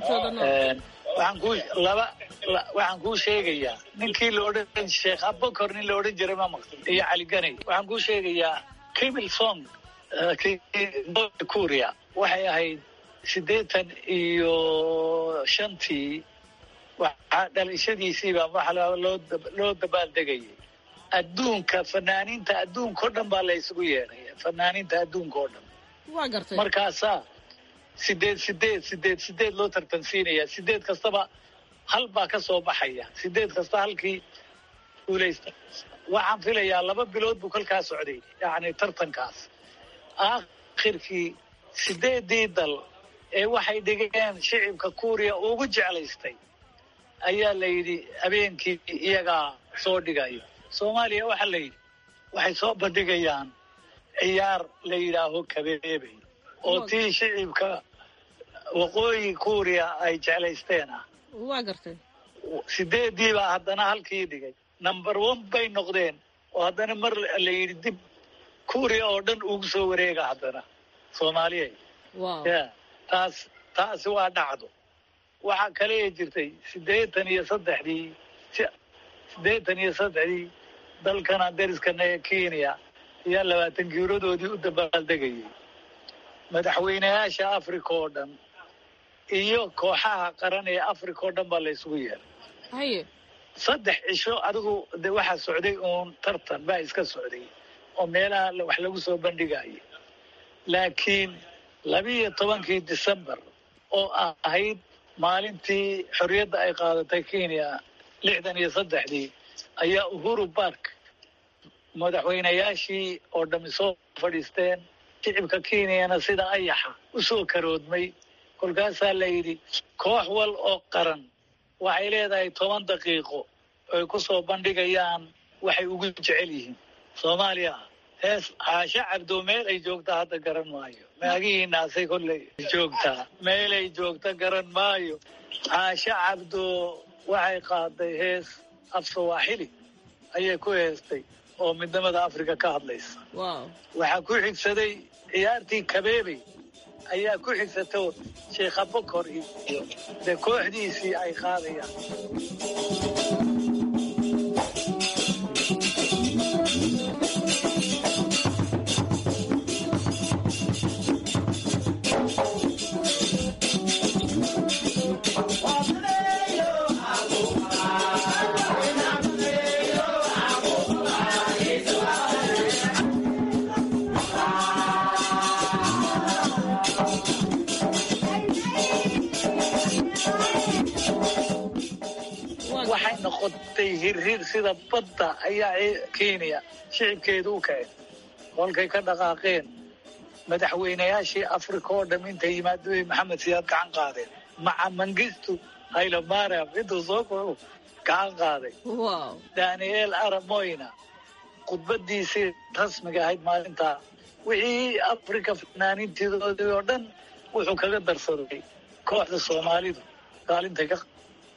waxaan kuu laba waxaan kuu sheegayaa ninkii la odhan sheekh abakor nin la odhan jiray ma maqli iyo cali ganay waxaan kuu sheegayaa kimil song kuria waxay ahayd siddeetan iyo shantii waxaa dhalashadiisiibaa waxa loo dabaaldegayay adduunka fanaaniinta adduunka o dhan baa la isugu yeedhaya fanaaniinta adduunka oo dhan waa gartay markaasaa sideed sideed sideed sideed loo tartansiinaya sideed kastaba hal baa ka soo baxaya sideed kasta halkii guulaysta waxaan filayaa laba bilood buu kolkaa socday yacni tartankaas aakhirkii sideedii dal ee waxay dhigeen shicibka kuuriya ugu jeclaystay ayaa la yidhi habeenkii iyagaa soo dhigayo soomaaliya waxaa la yidhi waxay soo bandhigayaan ciyaar la yidhaaho kabeebey oo tii shicibka waqooyi kuuriya ay jeclaysteen ah waa gartay sideedii baa haddana halkii dhigay number one bay noqdeen oo haddana mar la yidhi dib kuuriya oo dhan ugu soo wareega haddana soomaaliya ya taas taasi waa dhacdo waxaa kale jirtay siddeetan iyo saddexdii siddeetan iyo saddexdii dalkana dariskana ee kenya ayaa labaatan guuradoodii u dabaaldegayay madaxweynayaasha africa oo dhan iyo kooxaha qaran ee africa oo dhan baa la isugu yeeray haye saddex cisho adigu de waxaa socday uun tartan baa iska socday oo meelaha wax lagu soo bandhigayay laakiin labiiyo tobankii december oo ahayd maalintii xorriyadda ay qaadatay kenya lixdan iyo saddexdii ayaa uhuru bark madaxweynayaashii oo dhammi soo fadhiisteen shicibka kenyana sida ayaxa u soo karoodmay kolkaasaa la yidhi koox wal oo qaran waxay leedahay toban daqiiqo oy ku soo bandhigayaan waxay ugu jecel yihiin soomaaliya hees caasho cabdo meel ay joogtaa hadda garan maayo maagihiinaasay kolley joogtaa meelay joogta garan maayo caasho cabdo waxay qaaday hees af sawaaxili ayay ku heestay oo midnimada africa ka hadlaysa waxaa ku xigsaday ciyaartii kabeebey ayaa ku xigsato sheekh abakor iyo dee kooxdiisii ay qaadayaan waxay noqotay hirhir sida badda ayaa kenya shicibkeedu u kaceen kolkay ka dhaqaaqeen madaxweynayaashii africa oo dham intay yimaadooy maxamed siyaad gacan qaadeen maca mangistu haylomariam intuu soo koro gacan qaaday daniel aramoyna khudbadiisii rasmiga ahayd maalintaa wixii africa fanaaniintidoodii oo dhan wuxuu kaga darsaday kooxda soomaalidu kaalintay ka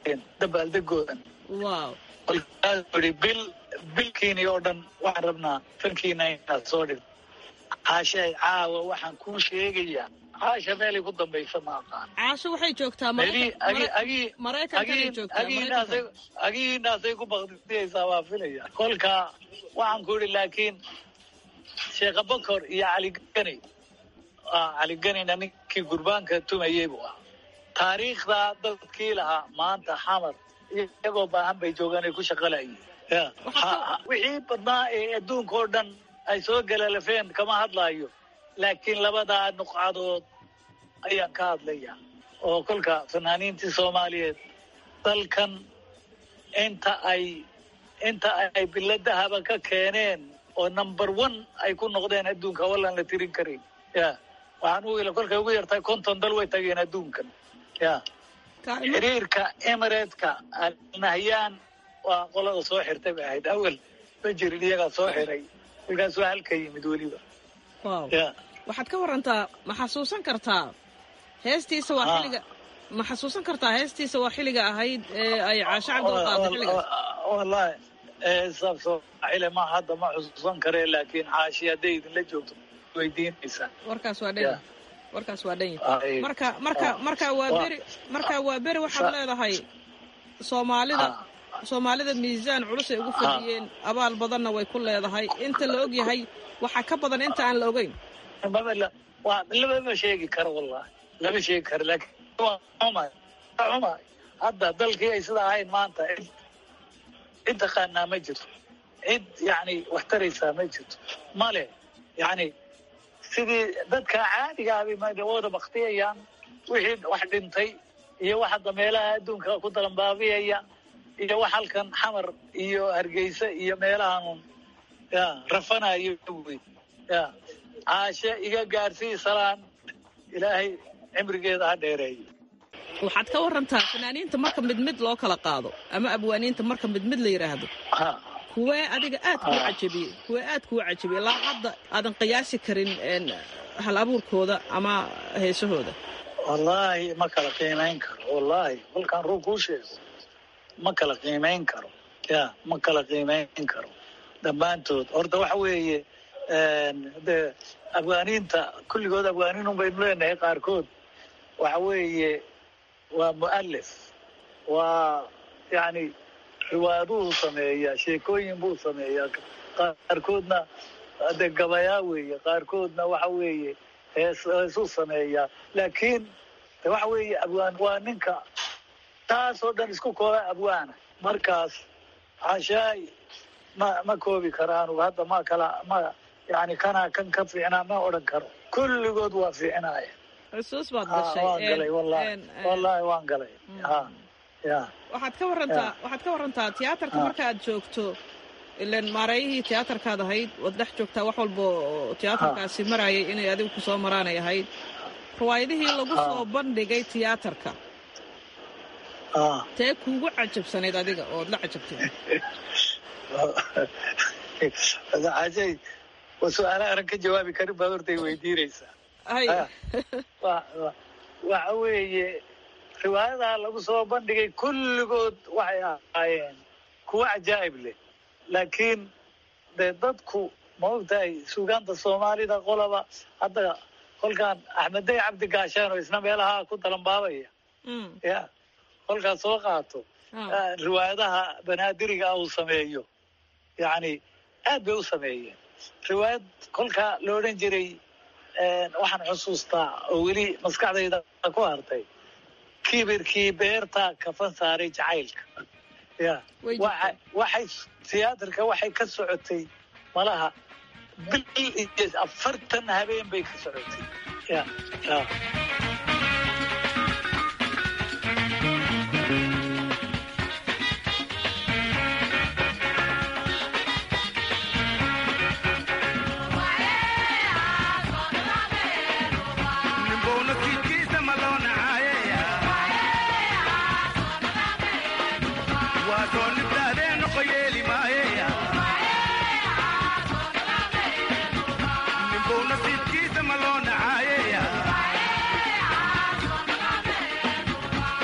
dabaaldegeen dabaaldegoodan wow kolkaasuu yidhi bil bilkiini oo dhan waxaan rabnaa fankiina inaad soo dhigto caashay caawa waxaan kuu sheegayaa caasha meelay ku dambaysa ma aqaan caasho waxay joogtaa maraykankanay joogtaa agiinaasay ku bakdiyaysaa waa filaya kolka waxaan ku yidhi laakiin sheekha bokor iyo caligani caliganina ninkii gurbaanka tumayey buu ah taariikhdaa dadkii lahaa maanta xamar iyagoo baahan bay joogaan ay ku shaqalayeen wixii badnaa ee adduunka oo dhan ay soo galalafeen kama hadlaayo laakiin labadaa nuqcadood ayaan ka hadlaya oo kolka fanaaniintii soomaaliyeed dalkan inta ay inta ay biladahaba ka keeneen oo number one ay ku noqdeen adduunka wallaan la tirin karin ya waxaan u ila kolkay ugu yartahay konton dal way tageen adduunkan ya xiriirka emirateka alnahyaan waa qolada soo xirtay bay ahayd awel ma jirin iyagaa soo xiray kolkaas waa halka yimid weliba wow waxaad ka warantaa ma xasuusan kartaa heestiisa waa xilliga ma xasuusan kartaa heestiisa waa xilliga ahayd ee ay caasho cabdul qaaday xilligaas wallahi saab soomaxile ma hadda ma xusuusan karee laakiin caashi hadday idinla joogto weydiinaysaa warkaas waa dhan warkaas waa dhan yahay marka marka marka waa beri marka waa beri waxaad leedahay soomaalida soomaalida miisaan culus ay ugu fadhiyeen abaal badanna way ku leedahay inta la og yahay waxaa ka badan inta aan la ogeyn lama sheegi karo wallahi lama sheegi karo laakiin xumay xumay hadda dalkii ay sida ahayn maanta cid taqaanaa ma jirto cid yani wax taraysaa ma jirto male yani sidii dadka caadigaabay wada baktiyayaan wixii wax dhintay iyo wax hadda meelaha adduunka ku dalanbaabiyaya iyo wax halkan xamar iyo hargeysa iyo meelahan ya rafanayo wey ya caashe iga gaarsii salaan ilaahay cimrigeeda ha dheereeyo waxaad ka warantaa fanaaniinta marka mid mid loo kala qaado ama abwaaniinta marka mid mid la yidhaahdo kuwee adiga aad kuu cajabiyey kuwee aad kuu cajabiyey ilaa hadda aadan qiyaasi karin hal abuurkooda ama heesahooda wallaahi ma kala qiimayn karo wallaahi kolkaan ruu kuu sheego ma kala qiimayn karo ya ma kala qiimayn karo dhammaantood horta waxa weeye de afgaaniinta kulligood afgaaniinun baynu leenahay qaarkood waxa weeye waa mu'alif waa yani riwaayaduu sameeyaa sheekooyin buu sameeyaa qaarkoodna de gabayaa weeye qaarkoodna waxa weeye hees heesuu sameeyaa laakiin de waxa weeye abwaan waa ninka taasoo dhan isku kooba abwaana markaas cashaay ma ma koobi karaan hadda ma kala ma yani kanaa kan ka fiicnaa ma odhan karo kulligood waa fiicnaaya xusuus baad waan galay wallahi wallahi waan galay ha ya waxaad ka warantaa waxaad ka warantaa tiyaatarka marka aad joogto ilan maareeyihii tiyaatarkaad ahayd waad dhex joogtaa wax walba oo tiyaatarkaasi marayay inay adigu kusoo maraanay ahayd riwaayadihii lagu soo bandhigay tiyaatarka tee kuugu cajabsanayd adiga ood la cajabtay ajay waa su-aala aran ka jawaabi karin baad hortay weydiinaysaa waxa weeye riwaayadaha lagu soo bandhigay kulligood waxay ahaayeen kuwa cajaa'ib leh laakiin dee dadku ma ogtahay suugaanta soomaalida qolaba hadda kolkaan axmeday cabdi gaashaan oo isna meelaha ku dalanbaabaya ya kolkaas soo qaato riwaayadaha banaadiriga uu sameeyo yani aad bay u sameeyeen riwaayad kolkaa la odhan jiray waxaan xusuustaa oo weli maskaxdayda ku hartay kibirkii beerta kafan saaray jacaylka ya waxay tiyaatarka waxay ka socotay malaha bil iyo afartan habeen bay ka socotay ya ya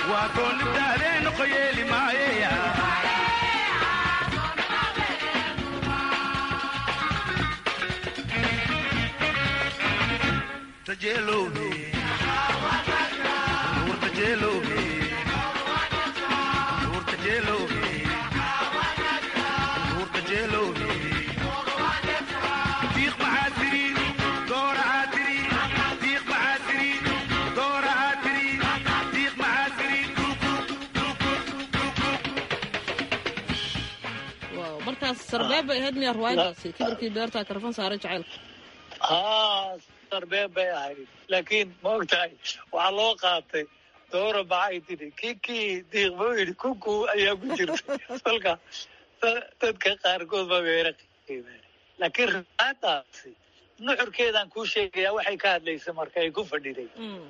waa koonibtaadeen qoyeeli maayeya tajeelowbe nuur tajeelowbe nuur tajeelowbe nuur tajeelowbe diiq maxaa tiri doorahaa tiri diiq maxaa tiri doorahaa tiri diiq maxaa tiri waaw markaas sarbeeb bay ahayd miyaa ruwaayadaasi kibirkii beertaa karfan saaray jacaylka haa sarbeeb bay ahayd laakiin ma ogtahay waxaa loo qaatay doora maxay tidhi kikii diiq buu yidhi kuku ayaa ku jirta kolka da- dadka qaarkood ba beera qiimeen laakiin riwaayadaasi nuxurkeedaan kuu sheegayaa waxay ka hadlaysay marka ay ku fadhiday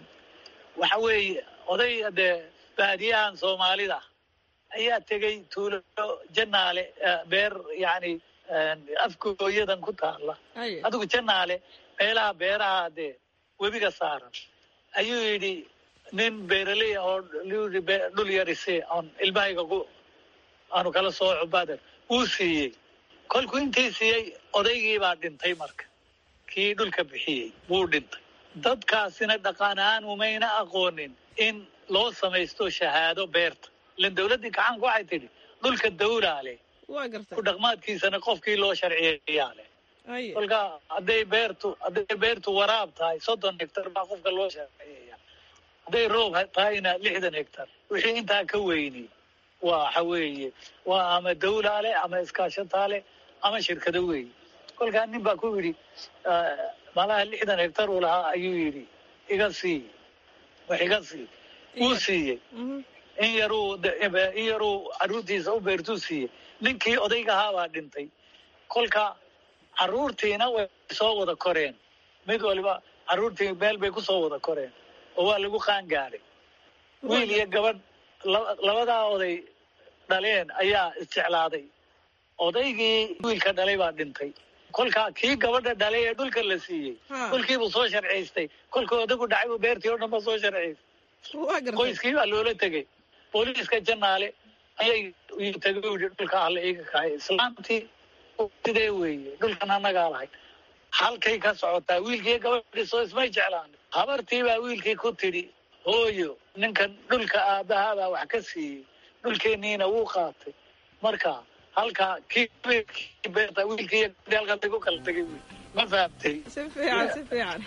waxa weeye oday dee baadiyahan soomaalida ayaa tegey tuulo janaale eh, beer yacni afkooyadan ku taala adigu janaale meelaha beeraha dee webiga saaran ayuu yidhi nin beeraley ah oo yidhi be- dhul yarise oon ilmahayga ku aanu kala sooco bader wuu siiyey kolkuu intii siiyey odaygii baa dhintay marka kii dhulka bixiyey wuu dhintay dadkaasina dhaqan ahaan umayna aqoonin in loo samaysto shahaado beerta ilan dowladdii gacanku waxay tidhi dhulka dawlaa leh waa gartay ku dhaqmaadkiisana qofkii loo sharciyeeyaa leh kolka hadday beertu hadday beertu waraab tahay soddon hektar baa qofka loo sharciyeeya hadday roob tahayna lixdan hektar wixii intaa ka weyni waxa weeye waa ama dawlaa leh ama iskaashataa leh ama shirkado weeye kolkaa nin baa ku yidhi eh, malaha lixdan hektar uu lahaa ayuu yidhi iga sii wax iga sii wuu siiyey in yaruu de- in yaruu carruurtiisa u beertuu siiyey ninkii odayga ahaa baa dhintay kolka carruurtiina way soo wada koreen mid waliba carruurtii meel bay ku soo wada koreen oo waa lagu qaan gaadhay wiil iyo gabadh la- labadaa oday dhaleen ayaa isjeclaaday odaygii wiilka dhalay baa dhintay kolka kii gabadha dhalay ee dhulka la siiyey dhulkiibuu soo sharciystay kolkuu odagu dhacay buu beertii oo dhan ba soo sharciystay qoyskii baa loola tegey booliiska janaale ayay uu tegay u yidhi dhulka alle iga kahay islaantii sidee weeye dhulkan annagaa lahayd halkay ka socotaa wiilkii gabadhii soo ismay jeclaan habartii baa wiilkii ku tidhi hooyo ninkan dhulka aabbahaa baa wax ka siiyey dhulkeenniina wuu qaatay marka halkaa kii kii beerta wiilkii iyo gabadhii halkaas ay ku kala tegay wey ma fahamtay si fiican si fiican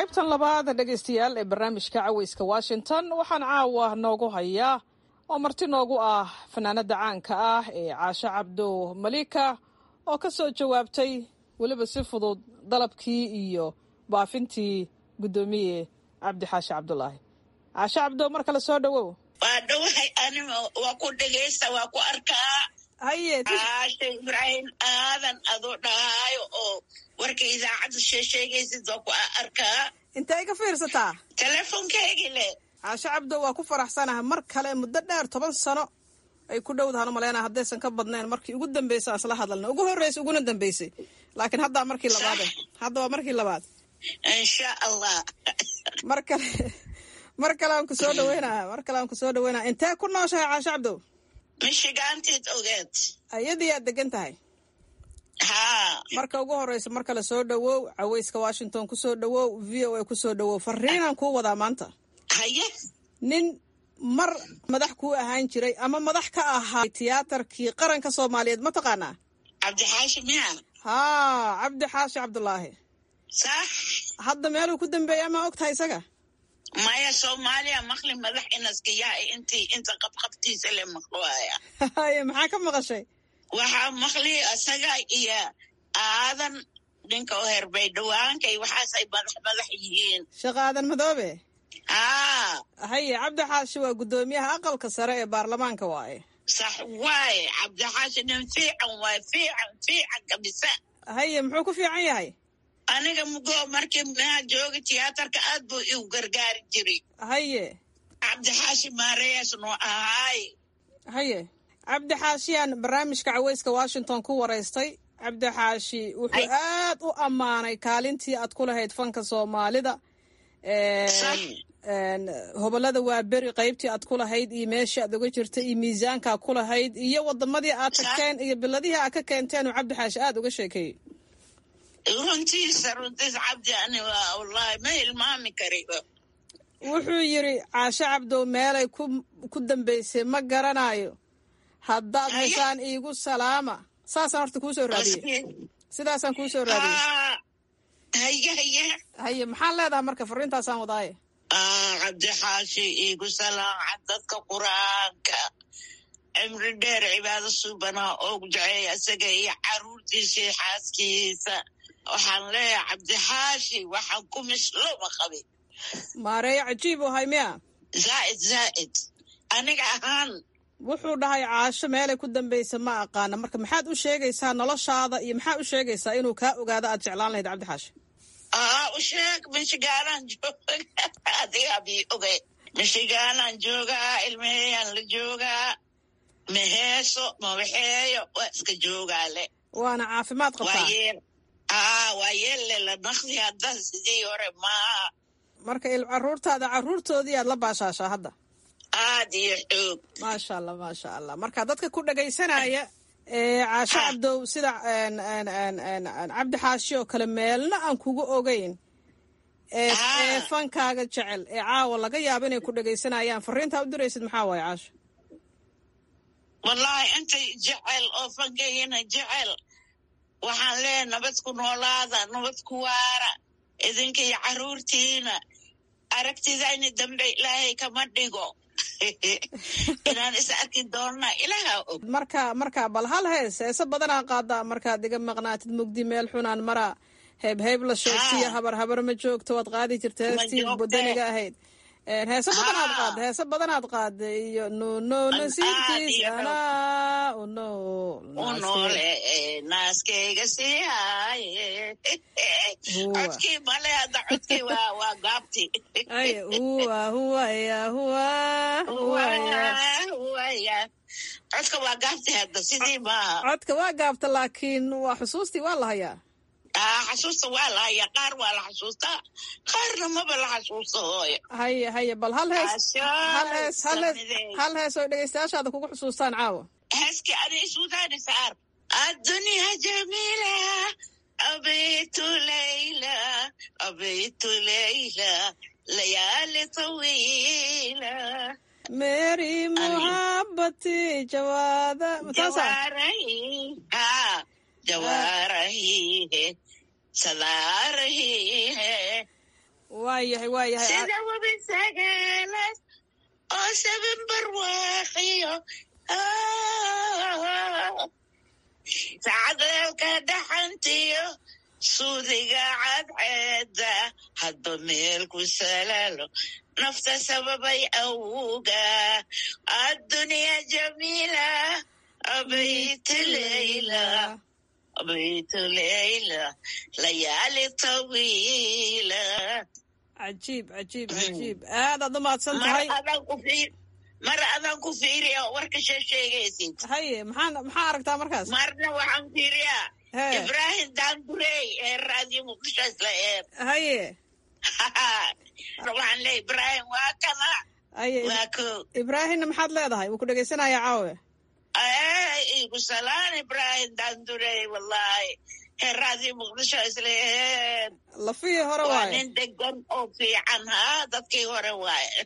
qaybtan labaad dhegaystayaal ee barnaamijka caweyska washington waxaan caawa noogu hayaa oo marti noogu ah fanaanada caanka ah ee caasho cabdo malika oo ka soo jawaabtay weliba si fudud dalabkii iyo baafintii guddoomiye cabdixaashi cabdulaahi caasho cabdo mar kale soo dhowow waa dhowahay anima waa ku dhegaysta waa ku arkaa haye caasha ibraahim aadan adoo dhahaayo oo warka idaacadda sheesheegaysid waa ku arkaa intay ka fiirsataa teleefonkaygii le caasho cabdo waa ku faraxsanaha mar kale muddo dheer toban sano ay ku dhowdahan u maleyna haddaysan ka badnayn markii ugu dambeysay aan isla hadalna ugu horreysay uguna dambeysay laakiin haddaa markii labaad hadda waa markii labaad insha allah mar kale mar kale aan ku soo dhaweynaa mar kale aan ku soo dhaweynaa intee ku nooshahay caasho cabdow mishigaantiid ogeed ayadii aad degan tahay haa marka ugu horeysa mar kale soo dhawow caweyska washington ku soo dhawow v o a ku soo dhawow fariinaan kuu wadaa maanta haye nin mar madax kuu ahaan jiray ama madax ka ahaa tiyaatarkii qaranka soomaaliyeed ma taqaanaa cabdixaashi miya haa cabdi xaashi cabdulaahi sax hadda meeluu ku dambeeya ma og tahay isaga maya soomaaliya maqli madax inaskayaa intii inta qabqabtiisa le maqluaya haye maxaa ka maqashay waxaa maqli isaga iyo aadan ninka oo herbay dhawaankay waxaasay madax madax yihiin sheekh aadan madoobe haa haye cabdi xaashi waa guddoomiyaha aqalka sare ee baarlamaanka waaye sax waaye cabdixaashi nin fiican waaye fiican fiican kabisa haye muxuu ku fiican yahay aniga mugo markii maa jooga tiyaatarka aad buu igu gargaari jiray haye cabdixaashi maareyaas noo ahaay haye cabdi xaashiyaan barnaamijka caweyska washington ku waraystay cabdi xaashi wuxuu aad u ammaanay kaalintii aad ku lahayd fanka soomaalida hobolada waa beri qaybtii aad ku lahayd iyo meeshii aad uga jirtay iyo miisaankaa ku lahayd iyo wadamadii aad tagteen iyo biladihii aad ka keenteen uu cabdi xaashi aad uga sheekeeyey runtiisa runtiisa cabdi ani waa wallahi ma hilmaami kariba wuxuu yidhi caasho cabdow meelay ku ku dambeysay ma garanayo haddaad heshaan iigu salaama saasaan horta kuu soo raadiyey sidaasaan kuu soo raadiyey haye haye haye maxaan leedahay marka fariintaasaan wadaaye cabdixaashi iigu salaaca dadka qur-aanka cimri dheer cibaado suubanaa oogu jaceeya isaga iyo caruurtiisii xaaskiisa waxaan leeyahay cabdixaashi waxaan ku misloma qabin maareeyo cajiib u hay miya zaa'id zaa'id aniga ahaan wuxuu dhahay caasho meelay ku dambaysa ma aqaana marka maxaad u sheegaysaa noloshaada iyo maxaa u sheegaysaa inuu kaa ogaado aad jeclaan lahayd cabdixaashi aa u sheeg michigaanaan jooga adigaa bii ogay michigaanaan joogaa ilmaheyaan la joogaa maheeso mawaxeeyo waa iska joogaale waana caafimaad qabtaa aa waa yeelle la naqdi hadda sidii hore maaha marka il caruurtaada caruurtoodii aad la baashaashaa hadda aad iyo xoog maasha allah maasha allah marka dadka ku dhagaysanaya ee caasho cabdow sida cabdi xaashi oo kale meelna aan kugu ogeyn ee fankaaga jecel ee caawa laga yaabo inay ku dhagaysanayaan fariintaa u diraysid maxaa waaye caasho wallaahi intay jecel oo fankayana jecel waxaan leeyahay nabad ku noolaada nabad ku waara idinka iyo caruurtiina aragtidayni dambe ilaahay kama dhigo inaan is arki doonna ilaaha og marka marka bal hal hees heese badanaa qaadaa markaad iga maqnaatid mugdi meel xunaan maraa heeb heeb la sheegtiyo habar habar ma joogto waad qaadi jirta heestii budaniga ahayd heese badanaad qaada heese badanaad qaada iyo nuno nasiibkiis anaa uno unoole naaskeyga sii haaye codkii male hadda codkii waa waa gaabti ay huwa huwaya huwa huwaya huwaya codka waa gaabti hadda sidii maaha codka waa gaabta laakiin waa xusuustii waa la hayaa xasuusta waa la haya qaar waa la xasuustaa qaarna maba la xasuusta hooyo haye haye bal hal hees hal hees hal hees hal hees oo dhegeystayaashaada kugu xusuustaan caawa heeskii ani isuudaani saar addunya jamiila abitu layla abitu layla layaali tawiila mary muhabati jawaada jawaarahi ha jawaarahihe sadaarahihe waayahay waayahay sida webi sagaalaas oo sabin barwaaqiyo sacadalka dhaxantiyo suudiga cadceeda hadba meel ku salaalo nafta sababay awuga addunya jamiila abaytu leyla abaytu leyla layaali tawiila cajiib cajiib cajiib aadaad u mahadsan tahay mar adaan ku fiiriya warka sheesheegaysid haye maxaan maxaa aragtaa markaas marna waxaan fiiriyaa ibrahim daandurey ee raadiyo muqdisho isla eer haye waxaan leeya ibrahim waa kana haye waa ko ibraahimna maxaad leedahay wuu ku dhegaysanayaa caawe igu salaan ibrahim daandurey wallahi ee raadiyo muqdisho isla eer lafihii hore waa waaye nin degan oo fiican ha dadkii hore waaye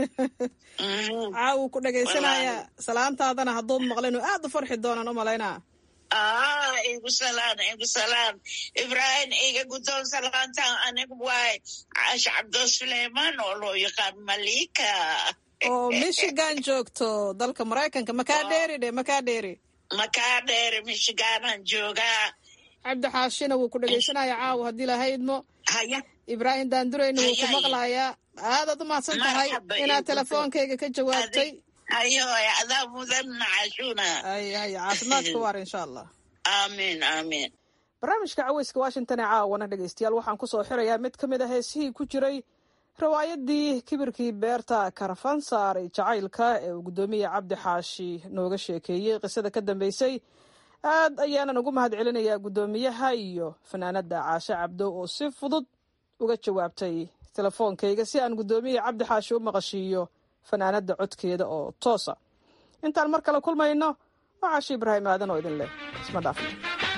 caaw wuu ku dhegaysanayaa salaantaadana hadduud maqlin aad u farxi doonaan u malaynaa ah igu salaan igu salaan ibrahim iga guddoon salaantan anigu waay caasha cabdo suleyman oo loo yaqaan malika oo michigan joogto dalka maraykanka makaa dheeri dhe makaa dheeri makaa dheeri michiganan joogaa cabdi xaashina wuu ku dhegaysanayaa caawa haddii lahaydmo haya ibraahim daandureyna wuu ku Haya, maqlayaa aadaad u mahadsan tahay Marxaba, inaad igu telefoonkayga ka jawaabtay hayo adaa mudan cashuna hay hay caafimaadka waar insha allah aamin aamin barnaamijka caweyska washington ee caawana dhegaystayaal waxaan ku soo xirayaa mid ka mid a heesihii ku jiray riwaayadii kibirkii beerta karafansaar ee jacaylka ee uu guddoomiye cabdi xaashi nooga sheekeeyey qisada ka dambeysay aad ayaanan ugu mahad celinayaa guddoomiyaha iyo fanaanada caashe cabdo oo si fudud uga jawaabtay telefoonkayga si aan guddoomiye cabdi xaashi u maqashiiyo fanaanada codkeeda oo toosa intaan mar kale kulmayno waa caashi ibraahim aadan oo idin leh isma dhaafno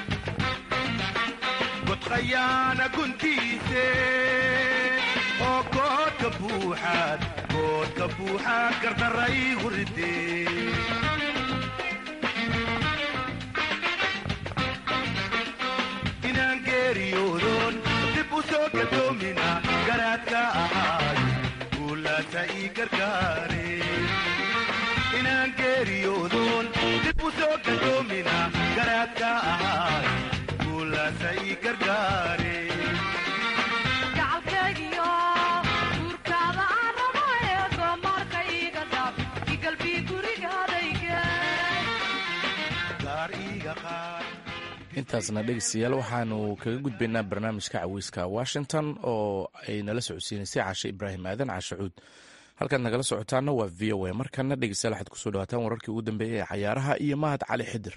godqayaana guntiise oo koodka buuxaad koodka buuxaad gardaray huride inaan geeriyoodon dib u soo gadoomina garaadka ahaay guulaasa ii gargaare inaan geeriyoodon dib u soo gadoomina garaadka ahaay guulaasa ii gargaare gacalkaygiyo guurkaada aan rabo ee goomaarka iiga dhaaf igalbii gurigaadayge gaar iiga qaad intaasna dhegeystayaal waxaanu kaga gudbaynaa barnaamijka caweyska washington oo ay nala socodsiinaysay caashe ibraahim aadan caashacuud halkaad nagala socotaana waa v o a markana dhegeystayaal waxaad kusoo dhawaataan wararkii ugu dambeeyey ee cayaaraha iyo mahad cali xidir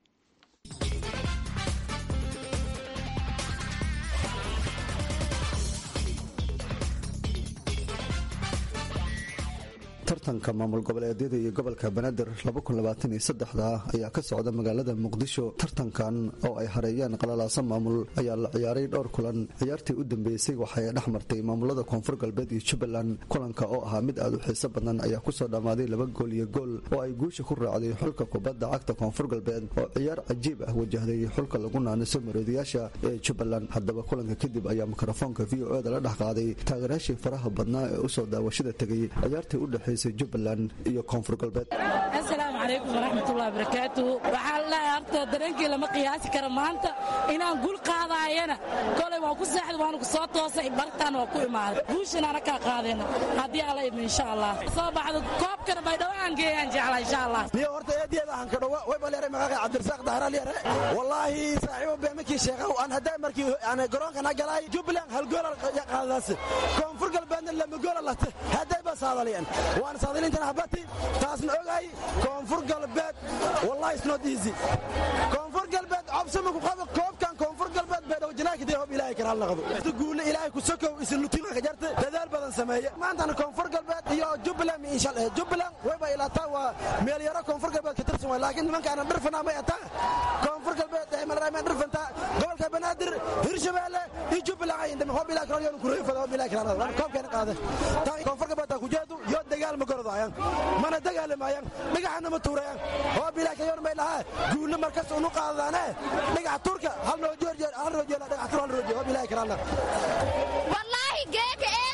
tartanka maamul goboleedyada iyo gobolka banaadir ayaa ka socda magaalada muqdisho tartankan oo ay hareeyeen qalalaasa maamul ayaa la ciyaaray dhowr kulan ciyaartii u dambeysay waxay dhex martay maamulada koonfur galbeed iyo jubbaland kulanka oo ahaa mid aad u xiiso badan ayaa kusoo dhammaaday laba gool iyo gool oo ay guusha ku raacday xulka kubadda cagta koonfur galbeed oo ciyaar cajiib ah wajahday xulka lagu naaniso maroodiyaasha ee jubbaland haddaba kulanka kadib ayaa mikrofoonka v o eda la dhex qaaday taageerayaashii faraha badnaa ee usoo daawashada tegay ciyaartii u dhexaysay jubbaland iyo koonfur galbeed asalaamu calaykum waraxmatullahi wabarakaatuhu waxaa la dhahay horta dareenkii lama qiyaasi karo maanta inaan gul qaadaayana kolay waan ku seexday waanu ku soo toosay bartaan waa ku imaaday guushan ana kaa qaadayna haddii alla idmo insha allah soo baxdo koobkana baydhabo aan geeyaan jecla insha allah niyo horta eediyeeda aan ka dhowa way baleeray magaaga cabdirasaaq dahral yare wallaahi saaxiibo beemakii sheekha aan haddaa markii aan garoonkana galay jubbaland hal gool qaadadaas koonfur galbeedna lama goola late hadday ba saadaliyeen waan saadalintana habati taasna ogaay koonfur galbeed wallahi is not easy koonfur galbeed cobsama ku qabo koobkan koonfur galbeed bay dhowjanaakidee hob ilaahay karaal naqdo guule ilaahay ku sokow isin lutiinka ka jarte dadaal badan sameeye maantana koonfur galbeed iyo jubbaland insha jubbaland wayba ilaataa waa meel yaro koonfur galbeed ka tirsan waay laakiin nimankaana dhirfanaa may ataa koonfur galbeed malraamaan dhirfantaa gobolka banaadir hirshabeelle iyo jubbaland ay indhame hob ilaahay karaal yoonu kureefada hob ilaahay karaal naqdo koobkeena qaade taa koonfur galbeed taa kujeedu yo dagaal ma gorodayaan mana dagaalamayaan dhagaxana ma tuurayaan hob ilaahay kayoon may lahaa guulle markas unu qaadadaane dhagax turka hal noo joorjeer hal roojeela dhagax tur hal roojeer hob ilaahay karaal naqdo wallaahi geeka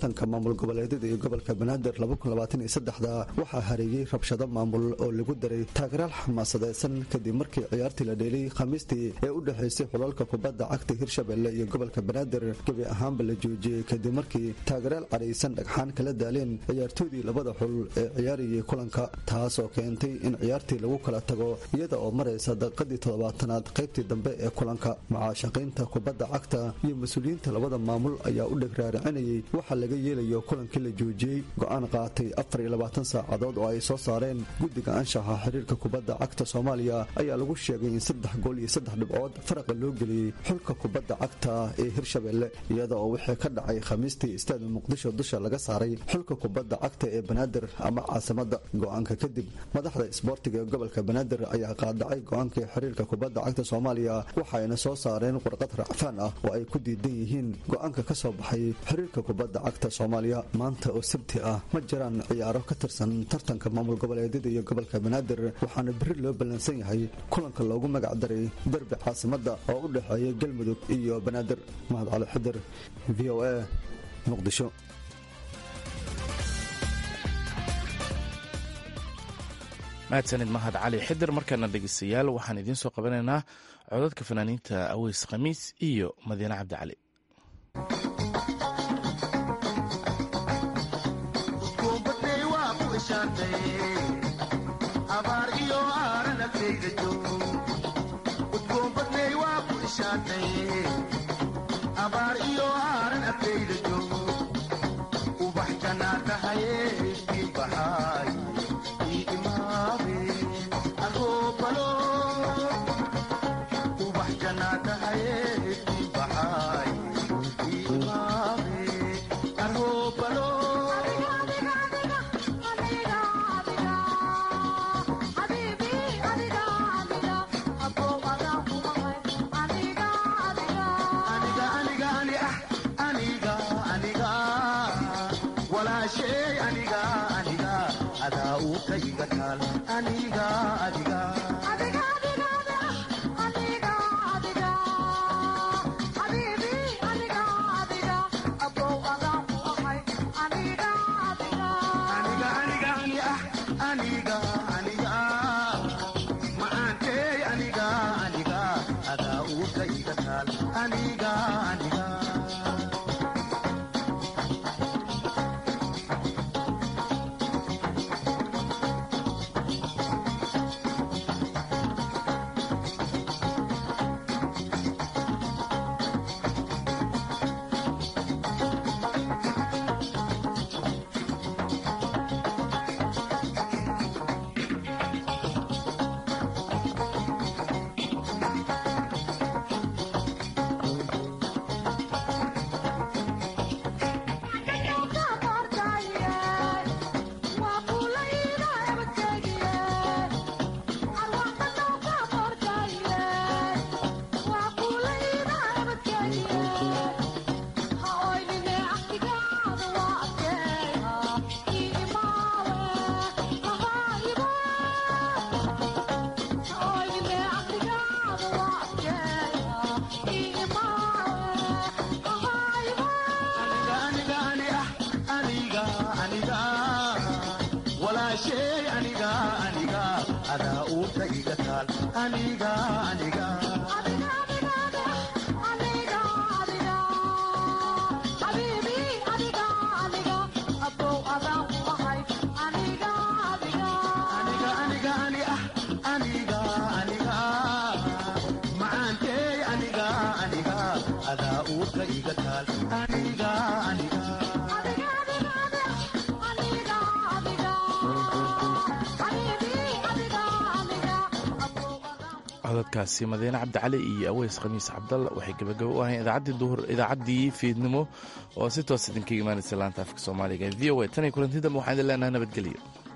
tartanka maamul goboleedyada iyo gobolka banaadir waxaa hareeyey rabshado maamul oo lagu daray taageeraal xamaasadeysan kadib markii ciyaartii la dheelay khamiistii ee u dhexaysay xulalka kubadda cagta hirshabelle iyo gobolka banaadir gebi ahaanba la joojiyey kadib markii taageeraal cadhaysan dhagxaan kala daaleen ciyaartoodii labada xul ee ciyaarayay kulanka taasoo keentay in ciyaartii lagu kala tago iyada oo maraysa daqiiqadii toddobaatanaad qaybtii dambe ee kulanka mucaashaqiinta kubadda cagta iyo mas-uuliyiinta labada maamul ayaa u dhegraaricinayay waxa laga yeelayo kulankii la joojiyey go-aan qaatay afar iyo labaatan saacadood oo ay soo saareen guddiga anshaxa xiriirka kubadda cagta soomaaliya ayaa lagu sheegay in saddex gool iyo saddex dhibcood faraqa loo geliyey xulka kubadda cagta ee hirshabelle iyada oo wixii ka dhacay khamiistii istaada muqdisho dusha laga saaray xulka kubadda cagta ee banaadir ama caasimada go-aanka kadib madaxda isboortiga ee gobolka banaadir ayaa qaadacay go-aankii xiriirka kubadda cagta soomaaliya waxayna soo saareen warqad racfaan ah oo ay ku diidan yihiin go-aanka ka soo baxay xiriirka kubadda cagta soomaaliya maanta oo sabti ah ma jiraan ciyaaro ka tirsan tartanka maamul goboleedyada iyo gobolka banaadir waxaana beri loo ballansan yahay kulanka loogu magac daray derbi caasimada oo u dhexeeya galmudug iyo banaadir mahad cali xidir v o a muqdisho mahadsanid mahad cali xidir markaana dhegeystayaal waxaan idiin soo qabanaynaa codadka fanaaniinta aweys khamiis iyo madiine cabdi cali abaar iyo aaran agtayda joog udgoonbadney waa ku ishaantaye abaar iyo aaran agtayda joog ubax jannaa tahaye iftiin baxaay ii imaabe agoobalo ubax jannaa tahaye iftiin baxaay ii imaabe arhoobalo walaashay aniga aniga adaa uu ka iga taal aniga adiga aniga aniga macaantey aniga aniga adaa uu ka iga taal aniga aniga walaashay aniga aniga adaa uurka iga taal aniga aniga macaantey aniga aniga adaa uurka iga taal aniga aniga codadkaasi madiine cabdicali iyo aweys khamiis cabdalla waxay gebagabo u ahayn idaacaddii duhur idaacaddii fiidnimo oo si toos idinkaga imaanaysa laanta afka soomaaliga v o a tan iyo kulanti dambe waxaan idin leenahay nabadgelyo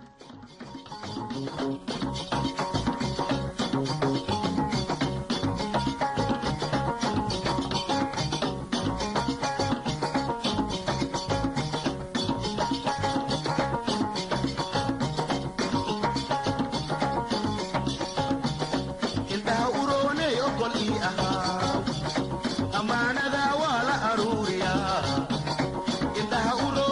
indhaha urooney ogol ii ahaa ammaanada waa la aruuriyaa indhaha uro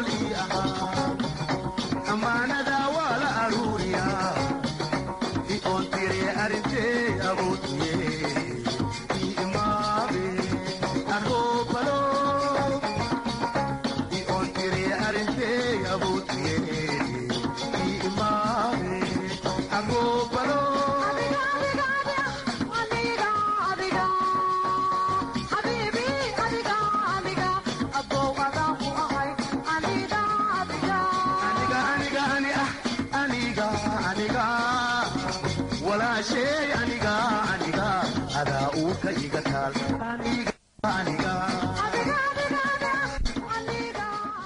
oolii ahaa ammaanada waa la aruuriyaa i oon tiree arrintee awoodiye i imaabe arhoobalo i oon tiree arrintee awoodiye i imaabe arhoobalo walaasheey aniga aniga adaa uurka iga taal